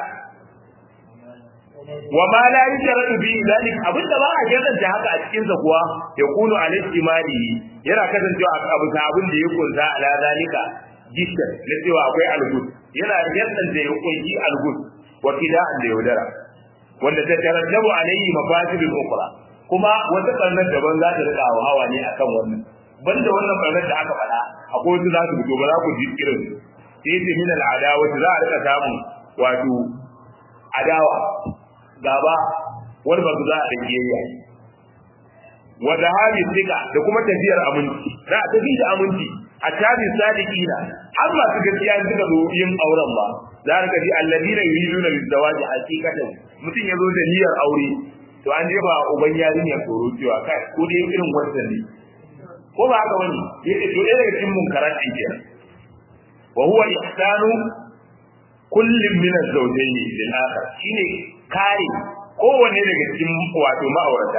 wa ma la yushradu fihi zalik abinda ba a shartanta haka a cikin sa kuwa yakunu al-istimali yana kasancewa a abu abin da ya kunsa ala zalika jishan na cewa akwai algus yana shartanta ya kunshi algus wa kida'an da yaudara wanda ta tarattabu alayhi mafasidul ukhra kuma wata barnar daban za ta rika hawa ne akan wannan banda wannan barnar da aka faɗa akwai wasu za su fito ba za ku ji irin sai ce min al'adawa za a rika samun wato adawa gaba wani ba su za a da kiyayya wa zahabi sika da kuma tafiyar aminci za a tafi da aminci a tabi sadiqina har masu gaskiya suka zo yin auren ba za ka ji alladina yuriduna lizawaji haqiqatan mutum ya zo da niyyar aure to an jefa uban yarinyar tsoro cewa kai ko dai irin wannan ne ko ba haka wani yace to ɗaya daga cikin munkaran ɗin kenan wa huwa ihsanu kullum min az-zawjayn lil akhar shine kare kowanne daga cikin wato ma'aurata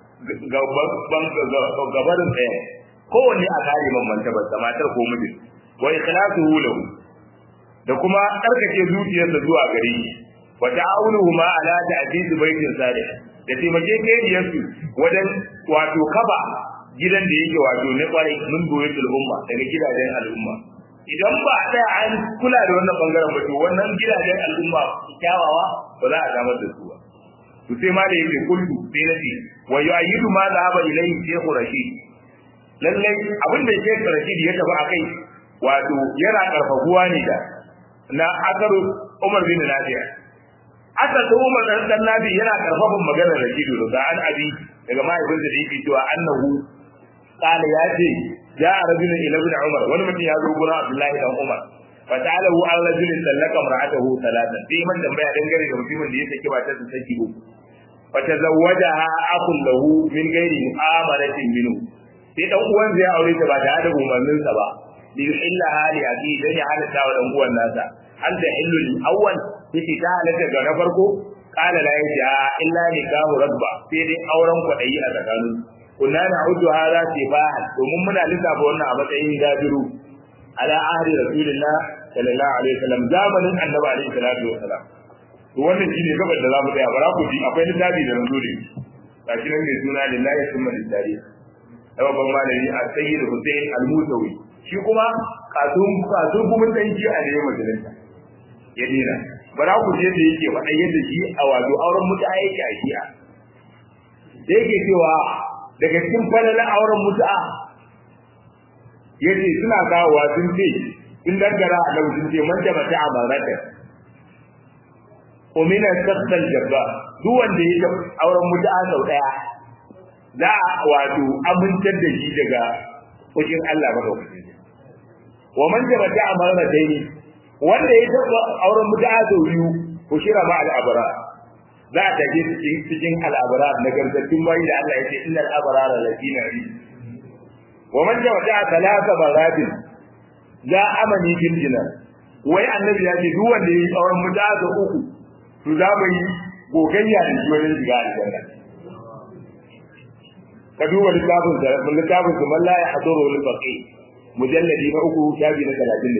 gabarin ɗaya kowanne a kare man mantabar matar ko mijin wa ikhlasuhu lahu da kuma tsarkake zuciyarsa zuwa gare shi wa ta'awunuhuma ala ta'did baitin salih da taimake kaidiyar su wajen wato kaba gidan da yake wato na kwarai mun goyi al'umma daga gidajen al'umma idan ba a tsaya an kula da wannan bangaren ba to wannan gidajen al'umma kyawawa ba za a samar da su ba to sai ma da yake kullu sai nace wa yu'ayyidu ma zahaba ilayhi shaykh rashid lalle abin da shaykh rashid ya tafi akai wato yana karfafuwa ne da na akaru umar bin nafi'a aka ta umar dan dan nabi yana karfafan maganar rashid daga an abi daga mahaifinsa da yake cewa annahu qala ya ce ja'a rajulun ila ibn umar wani mutum ya zo gurin abdullahi dan umar fa ta'alahu an rajulin sallaka mar'atahu salatan sai man tambaya dangane da mutumin da ya saki matar sa saki uku fa tazawwajaha akun lahu min ghairi mu'amalatin minhu sai dan uwan zai aure ta ba tare da umarnin sa ba li yuhilla hali aki dan ya halatta wa dan uwan nasa an da hillu awwal sai ta halatta ga na farko qala la yaja illa nikahu rabba sai dai auren kwadayi a tsakanin kunna na'udu hadha sifahan domin muna lissafa wannan a matsayin gabiru ala ahli rasulillah sallallahu alaihi wasallam zamanin annabi alaihi salatu wasalam to wannan shine gabar da zamu tsaya bara ku ji akwai littafi da nazo da gashi nan mai suna lillahi summa lillahi babban malami a sayyid Hussein al-Musawi shi kuma katun katun kuma dan shi a ne majalisa ya dina bara ku je da yake faɗa yadda shi a wato auren mutu'a yake a shi'a da yake cewa daga cikin falalan auren mutu'a yace suna kawowa sun ce in dangara a lau sun ce man da mata a marata umina sassal jabba duk wanda ya auren mutu'a sau daya za a wato amintar da shi daga fushin Allah madaukakin wa man da mata a marata ne wanda ya taɓa auren mutu'a sau biyu ko shira ba al'abara za a tafi cikin al'abara na gargattun bayi da Allah ya ce innal abrara lafina ri wa man jawaza talata baratin za amani fil jinan wai annabi ya ce duk wanda yayi tsawon mutaza uku to za mu yi gogayya da shi wajen shiga aljanna ka duba littafin da littafin kuma la ya haduru lil faqih mujalladi na uku shafi na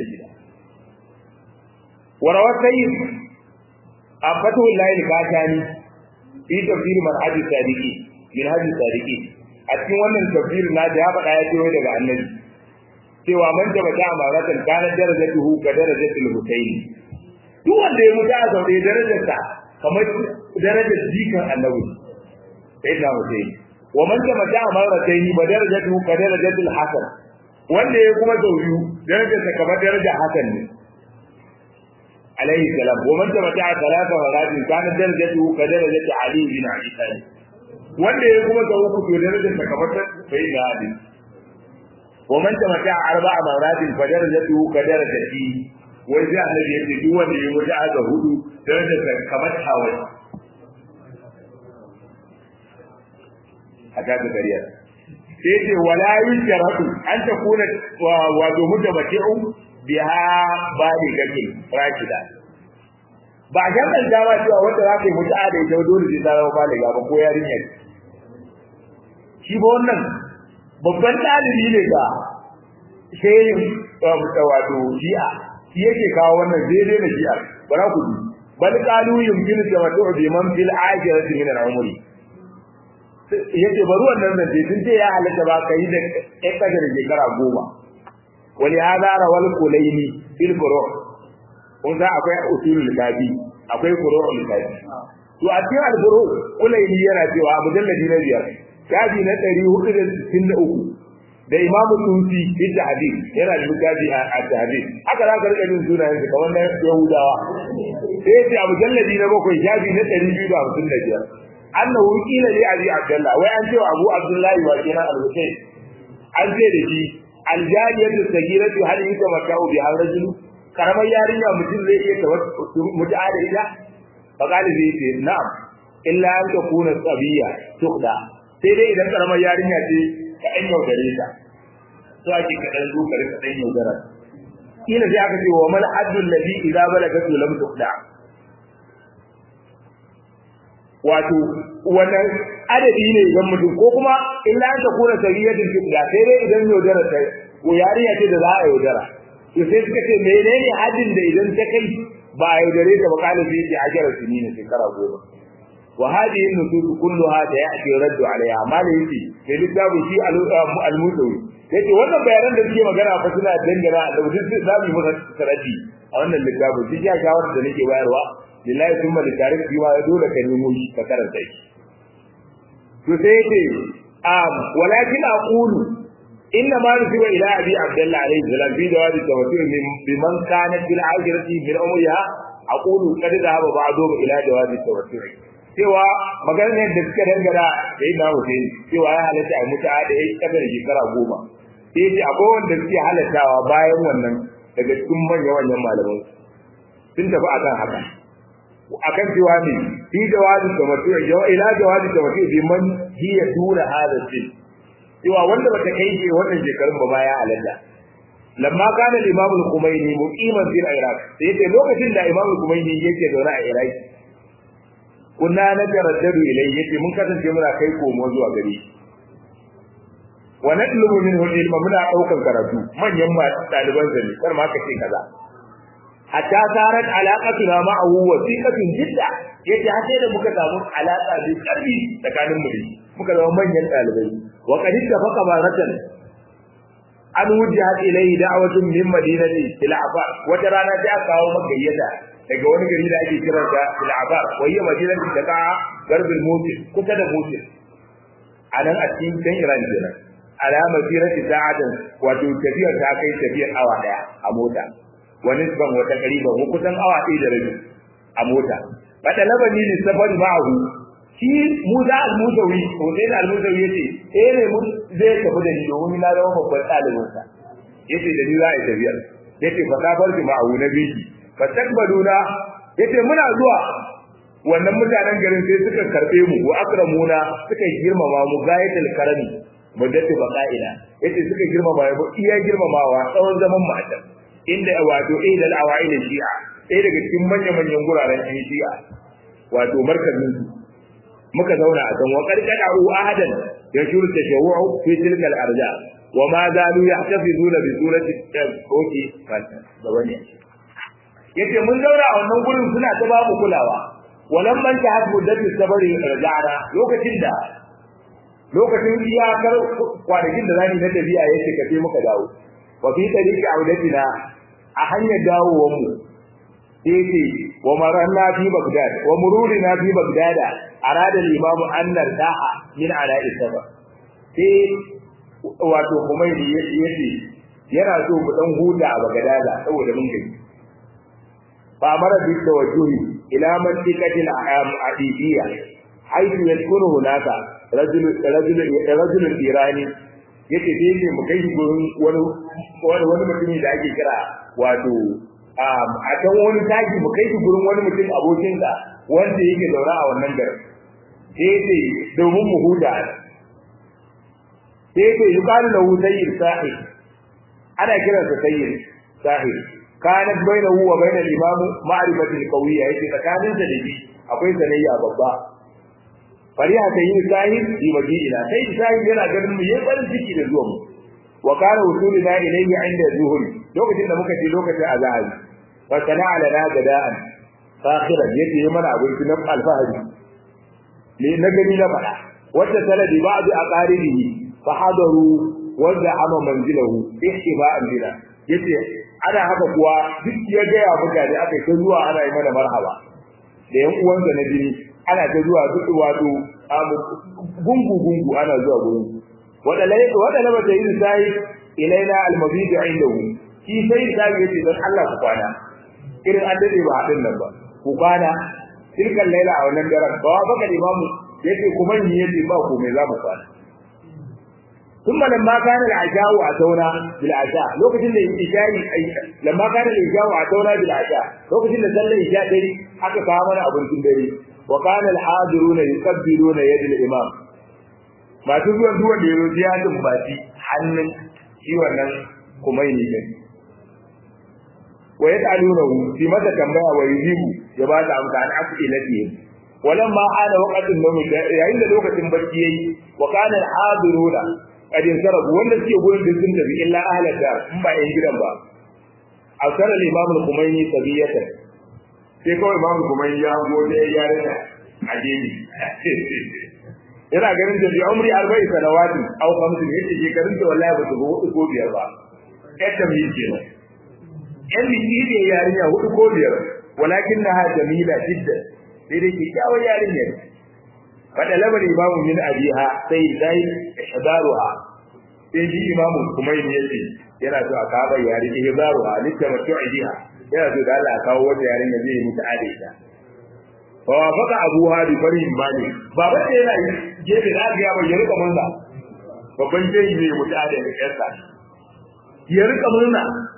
36 warawa sayyid a fatuhu lail katani fi tafsir manhaj sadiqi min hadi sadiqi a cikin wannan tafsir na da ya faɗa ya ce daga annabi cewa man da bata amaratan kana darajatuhu ka darajatul husayn duk wanda ya mutu a zaune darajarsa kamar darajar jikan annabi sai da husayn wa man da bata amaratan ba darajatuhu ka darajatul hasan wanda ya kuma zauriyu darajarsa kamar darajar hasan ne عليه السلام ومن تمتع ثلاث مرات كانت درجته كدرجة علي بن أبي طالب wanda ya kuma ga uku to darajar ta kamar ta bai da hadi wa man tamata arba'a maratin fa darajatu ka darajati wai sai annabi ya ce duk wanda ya wuce aka hudu darajar ta kamar hawai haka da gariya sai ce wala yusharatu an takuna wa do mutabati'u biha bali gakin rakida ba a jaban dawa cewa wanda za ka yi mutu'a da ita dole sai ta zama baliga ba ko yarinya shi ba wannan babban ɗalibi ne ga shehin wato shi'a shi yake kawo wannan daidai na shi'a bara ku ji bal qalu yumkinu tamattu bi man fil akhirati min al-umri yace bari wannan nan dai tun ce ya halatta ba kai da kai kaga da shekara goma wali hada rawal kulaini fil furu' kun ga akwai usulul kafi akwai furu'ul kafi to a cikin al-furu' kulaini yana cewa mujalladi na biyar kafi na ɗari hudu da sittin da uku da imamu tusi fi hadith yana da littafi a hadith haka za ka rika jin sunayen su kamar na yahudawa sai ce a mujalladi na bakwai shafi na ɗari biyu da hamsin da biyar annahu qila li abi abdullah wai an ce wa abu abdullahi wa kenan al-husayn an ce da shi aljariyatu sagiratu hal yutamatta'u bi rajulu karamar yarinya mutum zai iya mutu'a da ita fa qala zai ce na'am illa an takuna sabiya tuqda sai dai idan karamar yarinya ce ka ɗan yaudare ta to ake ka ɗan zuka ka ɗan yaudara kila sai aka ce wa mal haddul ladhi idza balagat lam tuqda wato wannan adadi ne idan mutum ko kuma illa an takuna sabiyatin tuqda sai dai idan yaudara ta ko yarinya ce da za a yaudara to sai suka ce menene haddin da idan ta kai ba a yaudare ta ba kalibi yake ajiyar sini na shekara goma wa hadhihi an-nusus kulluha da ya'ti raddu alaiha amma da yake mai littafin shi al-musawi yace wannan bayanan da suke magana fa suna dangana da duk za mu yi masa sarati a wannan littafin shi ya shawara da nake bayarwa lillahi thumma li tarikh bi ma dole ka nemo shi ka karanta shi to sai yace um walakin aqulu inna ma nusiba ila abi abdullah alayhi salam bi jawabi tawassul bi man kana bil ajrati min umriha aqulu qad dhahaba ba'du ila jawabi tawassul cewa maganar da suka dangana da ina Hussein cewa ya halatta a mutu da yayi kadar shekara goma sai ce akwai wanda suke halattawa bayan wannan daga cikin manyan manyan malaman sun tafi akan haka akan cewa ne fi jawabi tawassul ila jawabi tawassul bi man hiya dura hada sin cewa wanda bata kai shi wannan shekarun ba baya halatta lamma kana al-imam al-Khumaini muqiman fil Iraq sai yace lokacin da imam al-Khumaini yake zaune a Iraq kunna na taraddadu ilai yace mun kasance muna kai komo zuwa gare shi wa nadlubu minhu ilma muna daukan karatu manyan ma daliban zani kar ma ka ce kaza hatta sarat alaqatuna ma'ahu wasiqatun jidda yace har sai da muka samu alaka da karfi tsakanin mu muka zama manyan dalibai wa qad ittafaqa baratan an wujihat ilayhi da'watun min madinati ila afar wata rana ta kawo magayyata daga wani gari da ake kiran sa al-abar wa hiya madinatin taqa garbil mutil kusa da mutil anan a cikin kan Iran kenan alama sirati sa'atan wato tafiya ta kai tafiyar awa daya a mota wa nisban wata qariba ko kusan awa ɗaya da rabi a mota bada labani ne safar ma'ahu shi Musa al-Musawi ko sai da al-Musawi yace eh ne mun zai tafi da ni domin na zama babban ɗalibin sa yace da ni za a yi tafiyar yace fa safar ma'ahu na biki fastakbaluna yace muna zuwa wannan mutanen garin sai suka karbe mu wa akramuna suka girmama mu gayatul karami muddatu baqaina yace suka girmama mu iya girmamawa tsawon zaman mu a can inda wato idal awail shi'a sai daga cikin manyan manyan guraren ɗan shi'a wato markazin su muka zauna a can wa qarqadu ahadan yashuru tashawwu fi tilka al-arja wa ma zalu yahtafizuna bi surati tawki fata da wani yace mun zauna a wannan gurin suna ta babu kulawa walan man ta hadu da sabari rajara lokacin da lokacin iyakar kwanakin da zani na tafiya yake kace muka dawo wa fi tariqi audatina a hanyar dawowar mu yace wa maranna fi bagdad wa mururina fi bagdad arada al-imam annar da'a min ala isaba sai wato kuma yace yana so mu dan huta a bagdad saboda mun gani فأمر بالتوجه إلى منطقة العديدية حيث يسكن هناك رجل رجل رجل إيراني yake sai ne mu kai gurin wani wani wani mutumi da ake kira wato a can wani taki mu kai gurin wani mutum abokin ka wanda yake zaune a wannan garin sai ce domin mu huda sai ce yuqalu lahu sayyid sahih ana kiransa sayyid sahih kanat bainahu wa bain al-imam ma'rifatu al-qawiyya yace tsakanin da dabi akwai sanayya babba fariha ta yi sahib bi majina sai sahib yana ganin mu yayin farin ciki da zuwan mu wa kana usulina ilayhi inda zuhur lokacin da muka ce lokacin azhar fa sana'a lana gada'an fakhiran yace yi mana abinci na alfahari ne na gani na fada wata sanadi ba'd aqaribihi fa hadaru wanda ama manzilahu ihtifa'an bina yace ana haka kuwa duk ya gaya mutane aka ta zuwa ana yi mana marhaba da yan uwansa na jini ana ta zuwa duk wato gungu gungu ana zuwa gurin wadala wadala ba ta yi sai ilaina almabid indahu shi sai sai yace dan Allah ku kwana irin an dade ba hadin nan ba ku kwana tilkan laila a wannan daren ba baka imamu yace kuma ni yace ba ku me za mu kwana ثم لما كان العشاء أتونا بالعشاء لو كنت الإشاء لما كان الإشاء أتونا بالعشاء لو كنت نسل الإشاء دري حتى كامنا أبو الكندري وكان الحاضرون يقبلون يد الإمام ما تقول دوا ديرو زيادة مباتي حنن شيء ونن كميني كن ويسألونه في متى تنبأ ويجيب يبات أمس عن أسئلتهم ولما حان وقت النوم yayin da lokacin barci yayi wa kana al-hadiruna qad insarafu wanda suke gurin da sun tafi illa ahla dar in ba yan gidan ba asar al-imam al-khumaini sabiyata sai kawai imamu kuma ya hango da ya yare da a gini yana ganin da bi umri arba'in sanawatin aw khamsin yace shekarun da wallahi ba su ga hudu ko biyar ba yadda mu yi kenan yan biki ne yarinya hudu ko biyar walakin na ha jamila jiddan sai dai ke kyawar yarinya fada labar imamu min abiha sai dai ihdaruha sai ji imamu kuma yin yace yana so a kawo yari ihdaruha litamatu'i biha yana so da Allah kawo wata yarinya zai yi ta adaita fa wafaka abuha bi farin bani baba da yana gefe da aka yaba ya rika murna babban jeji ne mutu da yarsa ya rika murna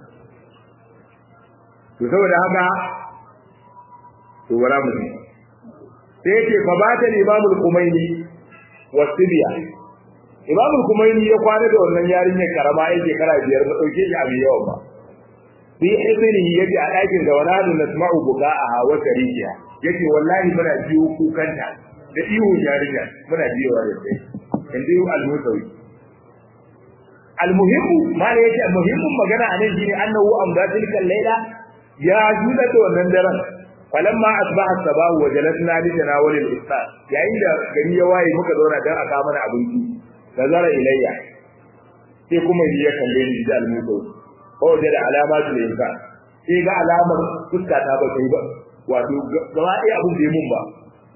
to saboda haka to wala mu sai yake fa ba ta imamul kumaini wasibiya imamul kumaini ya kwana da wannan yarinyar karama yake kara biyar ba dauke shi abin yawa ba bi izini yaji a ɗakin da wala da nasma'u buka'aha wa tarihiya yace wallahi muna biyo kukanta da ihu yarinya muna biyowa da sai inda al-musawi al-muhimmu mala yace muhimmin magana anan shine annahu amda tilkal layla ya juda da wannan daren falamma asbaha sabahu wa jalasna li tanawul al-iftar yayin da gari ya waye muka zauna dan aka mana abinci nazara ilayya sai kuma ya kalle ni da al-musawi ko da alamatu al-insan sai ga alamar fuska ta ba kai ba wato gaba ɗaya abin da ya mun ba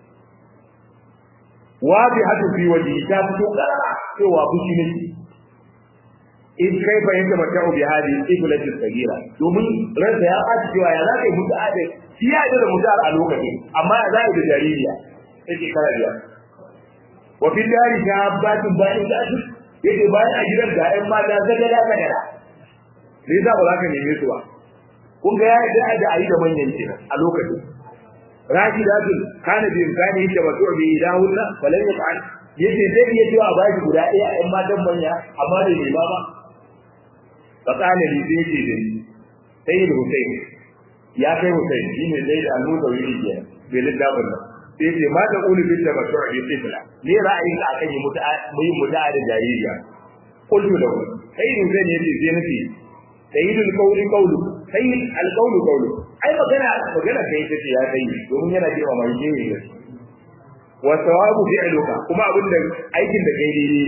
wabi hatu fi waje ta fito karara cewa fushi ne in kai fa yadda mata ubi hadi iblatis sagira domin ransa ya ɓaci cewa ya za ka yi mutu adai shi ya yi da mutu a lokacin amma ya za a yi da jaririya yake kara biya wa fi dari ta batin bayan da su yake bayan a gidan ga ƴan mata zagara zagara me yasa ba za ka neme su ba kun ga ya yi da a yi da manyan kenan a lokacin rajidatun kana bi imkani yake wato bi idahunna falan yaf'al yace zai iya cewa a baki guda ɗaya a ƴan matan manya amma da ne ba ba fa kana li zai ce da sai da Hussein ya kai Hussein shine zai da annu da wuri ke bai littafin nan sai ce ma da ulu bi da masu bi sifla ne ra'ayin ka akan yi muta mu yi muta da jaririya kullu da sai Hussein yace sai nace sayyidul qawli qawlu sayyid al-qawlu qawlu ai magana magana kai take ya kai domin yana cewa mai je ne wa sawabu fi'luka kuma abin da aikin da kai daidai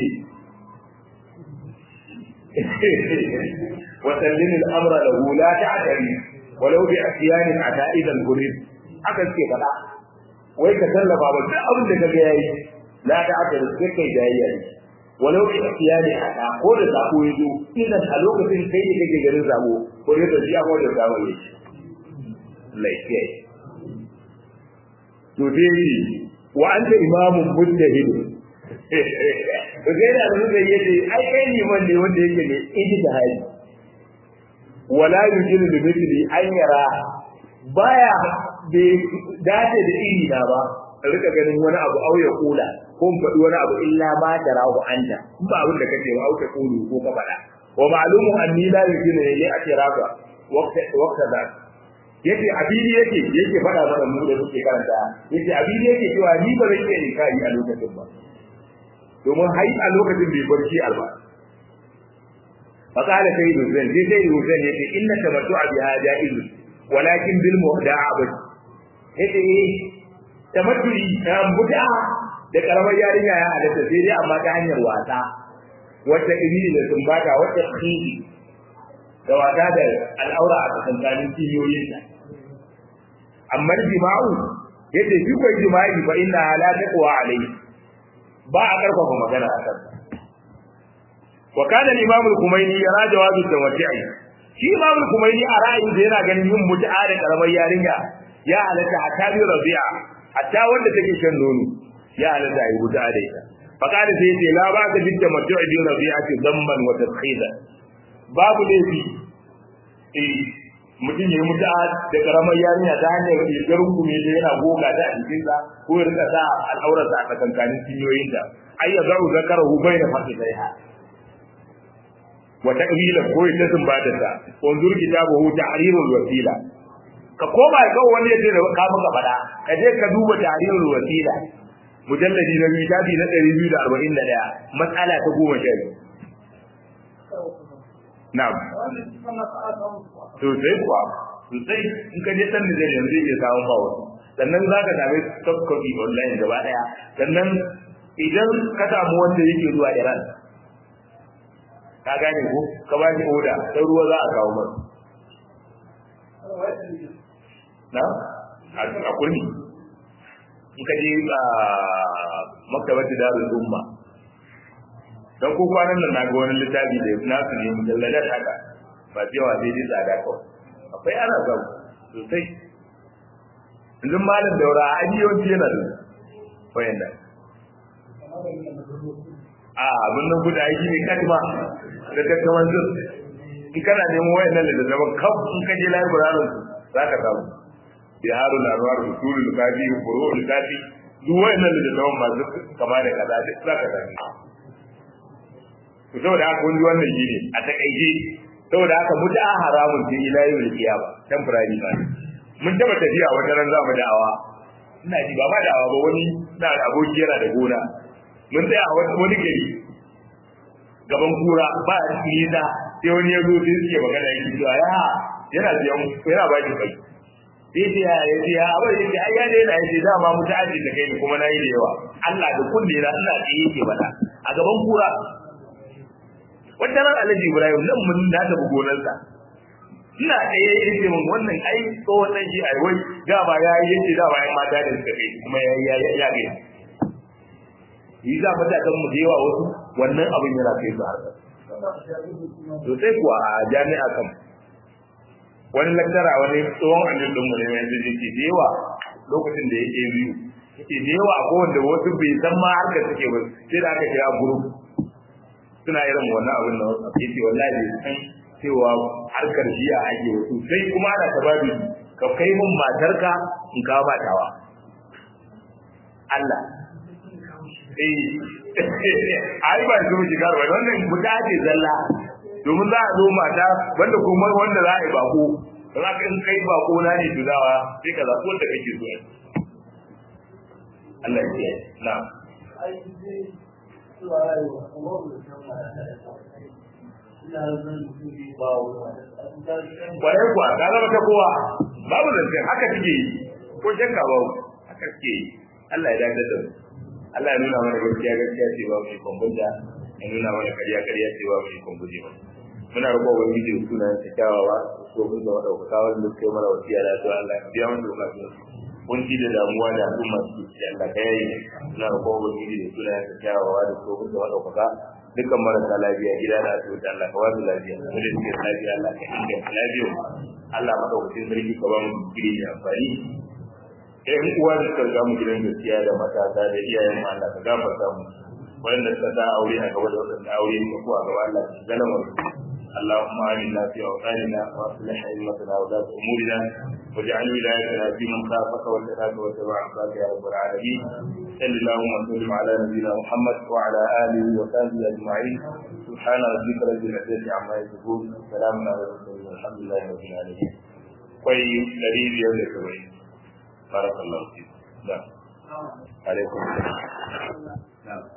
ne wa sallim al-amra lahu la ta'tari walau bi asyan ata'id al-ghurid haka suke faɗa wai ka sallama ba duk abin da kaga yayi la ta'tari sai kai jayayya walau bi asyan ata ko da zabo yazo idan a lokacin kai ne kake garin zabo ko da shi ko da zabo yake laifiya to dai wa anta imamun mujtahid to dai da mun zai yace ai kai ne man ne wanda yake ne ijtihadi wala yujiru bi mithli an yara baya bai dace da iri na ba rika ganin wani abu auya kula ko mu faɗi wani abu illa ma tarahu anta in ba abin da kake ba auka kulu ko ka faɗa wa ma'lumun anni la yujiru li atiraka waqta waqta da yace abidi yake yake faɗa mana mu da suke karanta yace abidi yake cewa ni ba zan iya inkari a lokacin ba domin hai a lokacin bai barci alba فقال سيد حسين زي سيد حسين يقول إن التمتع بها جائز ولكن بالمهدع بس yace eh tamattu'i ta buda da karamar yarinya ya halatta sai dai amma ta hanyar wasa wacce ibili da sumbata wacce khiri da wata da al'aura a tsakanin kiyoyinta amma jima'u yace shi ko jima'i fa inna la taqwa alayhi ba a karfafa magana a kansa wa kana al-imam al-kumaini yara jawazu tawati'i shi imam al-kumaini a ra'ayin da yana ganin yin mut'a da karamar yarinya ya halatta hatta bi rabi'a hatta wanda take shan nono ya halatta yi mut'a da ita fa kana sai yace la ba ka bitta matu'i bi rabi'ati damban wa tadkhila babu laifi eh mutum ya mutu da karamar yarinya ta hanyar rigar hukumi da yana goga ta a jikinsa ko ya rika sa al'aurarsa a tsakankanin cinyoyinta ai ya za'u zakarahu bai da fasi sai ha wa taqbilan ko ya tumbata ta wanzur kitabahu tahrirul wasila ka koma ga wani yace da ka muka fada ka je ka duba tahrirul wasila mujalladi na biyu tafi na 241 matsala ta 10 na'am to sai kuwa sosai in ka je san Nijar yanzu zai samu ba wasu sannan za ka same soft copy online gaba daya sannan idan ka samu wanda yake zuwa Iran ka gane ko ka ba shi oda sai ruwa za a kawo masa na a kurmi in ka je a maktabar da darul umma dan ko kwanan nan na ga wani littafi da nasu ne mujalladat haka ba cewa sai dai tsada kawai akwai ana samu sosai yanzu malam daura a yawanci yana da wayan da a abin nan guda aiki ne kadima da kakkaman zin in kana neman wayan nan da zaman kaf in ka je library za ka samu biharu larwar usulul kafi furu'ul kafi duk wayan nan da zaman masu kama da kaza duk za ka sami to saboda haka wani wannan shi ne a takaice saboda haka mutu a haramun ce ila yau da kiyama temporary ba mun taba tafiya wata ran za mu da'awa ina ji ba ma da'awa ba wani na da aboki yana da gona mun tsaya a wani gari gaban kura ba a nisa sai wani ya zo sai suke magana yake cewa ya yana siyan yana ba ki kai sai ce ya ya ce ya abai yake ai ya daina yace dama mu ta aji da kai ne kuma nayi da yawa Allah da kunne na ina tsaye yake bada a gaban kura wata ran Alhaji Ibrahim nan mun na tafi gonarsa ina tsaye yace mun wannan ai tsohon nan shi ai wai da ba ya yi yace da ba ya mata da suka kai kuma ya ya ya ga yi za mu ta kan mu da yawa wasu wannan abin yana kai su harkar to sai kuwa a jami'a kan wani laktara wani tsohon annin ɗinmu ne yanzu yake da yawa lokacin da yake biyu yake da yawa ko wanda wasu bai san ma harka suke ba sai da aka kira group suna irin wannan abin da wasu yake wallahi bai san cewa harkar jiya ake wasu sai kuma ana tababi ka kai mun matarka in kawo ba tawa Allah ai ba su shiga ba wannan guda ce zalla domin za a zo mata wanda kuma wanda za a yi bako za ka in kai bako na ne tuzawa sai ka zaɓi wanda kake so Allah ya na kwarai kuwa ta zama ta kowa babu zance haka suke yi ko shakka babu haka suke yi Allah ya dace da mu Allah ya nuna mana gaskiya gaskiya ce ba mu kwambunta ya nuna mana kariya kariya ce ba mu kwambuje ba muna roƙo wa miji suna ta kyawawa ko mun da wadauka wanda suka yi mana wasiya da to Allah ya biya mu bukatun kunci da damuwa da al'umma su ci Allah ka yayi muna roƙo wa miji da suna ta kyawawa da ko mun da wadauka dukkan marasa lafiya gida da asibiti Allah ka wasu lafiya mu da suke lafiya Allah ka inganta lafiya Allah madaukakin sarki ka ba mu gidi da amfani ƴan uwa da suka ga mu gidan gaskiya da matasa da iyayen mu Allah ka gafarta mu wanda suka sa aure a gaba da wanda aure ne ko a gaba Allah ka galama اللهم آمنا في أوطاننا وأصلح أئمتنا ولاة أمورنا واجعل ولايتنا في من خافك واتقاك واتبع عصاك يا رب العالمين صل اللهم وسلم على نبينا محمد وعلى آله وصحبه أجمعين سبحان ربك رب العزة عما يصفون سلام على المرسلين والحمد لله رب العالمين كوي دليل يوم الكويت بارك الله فيك نعم عليكم السلام نعم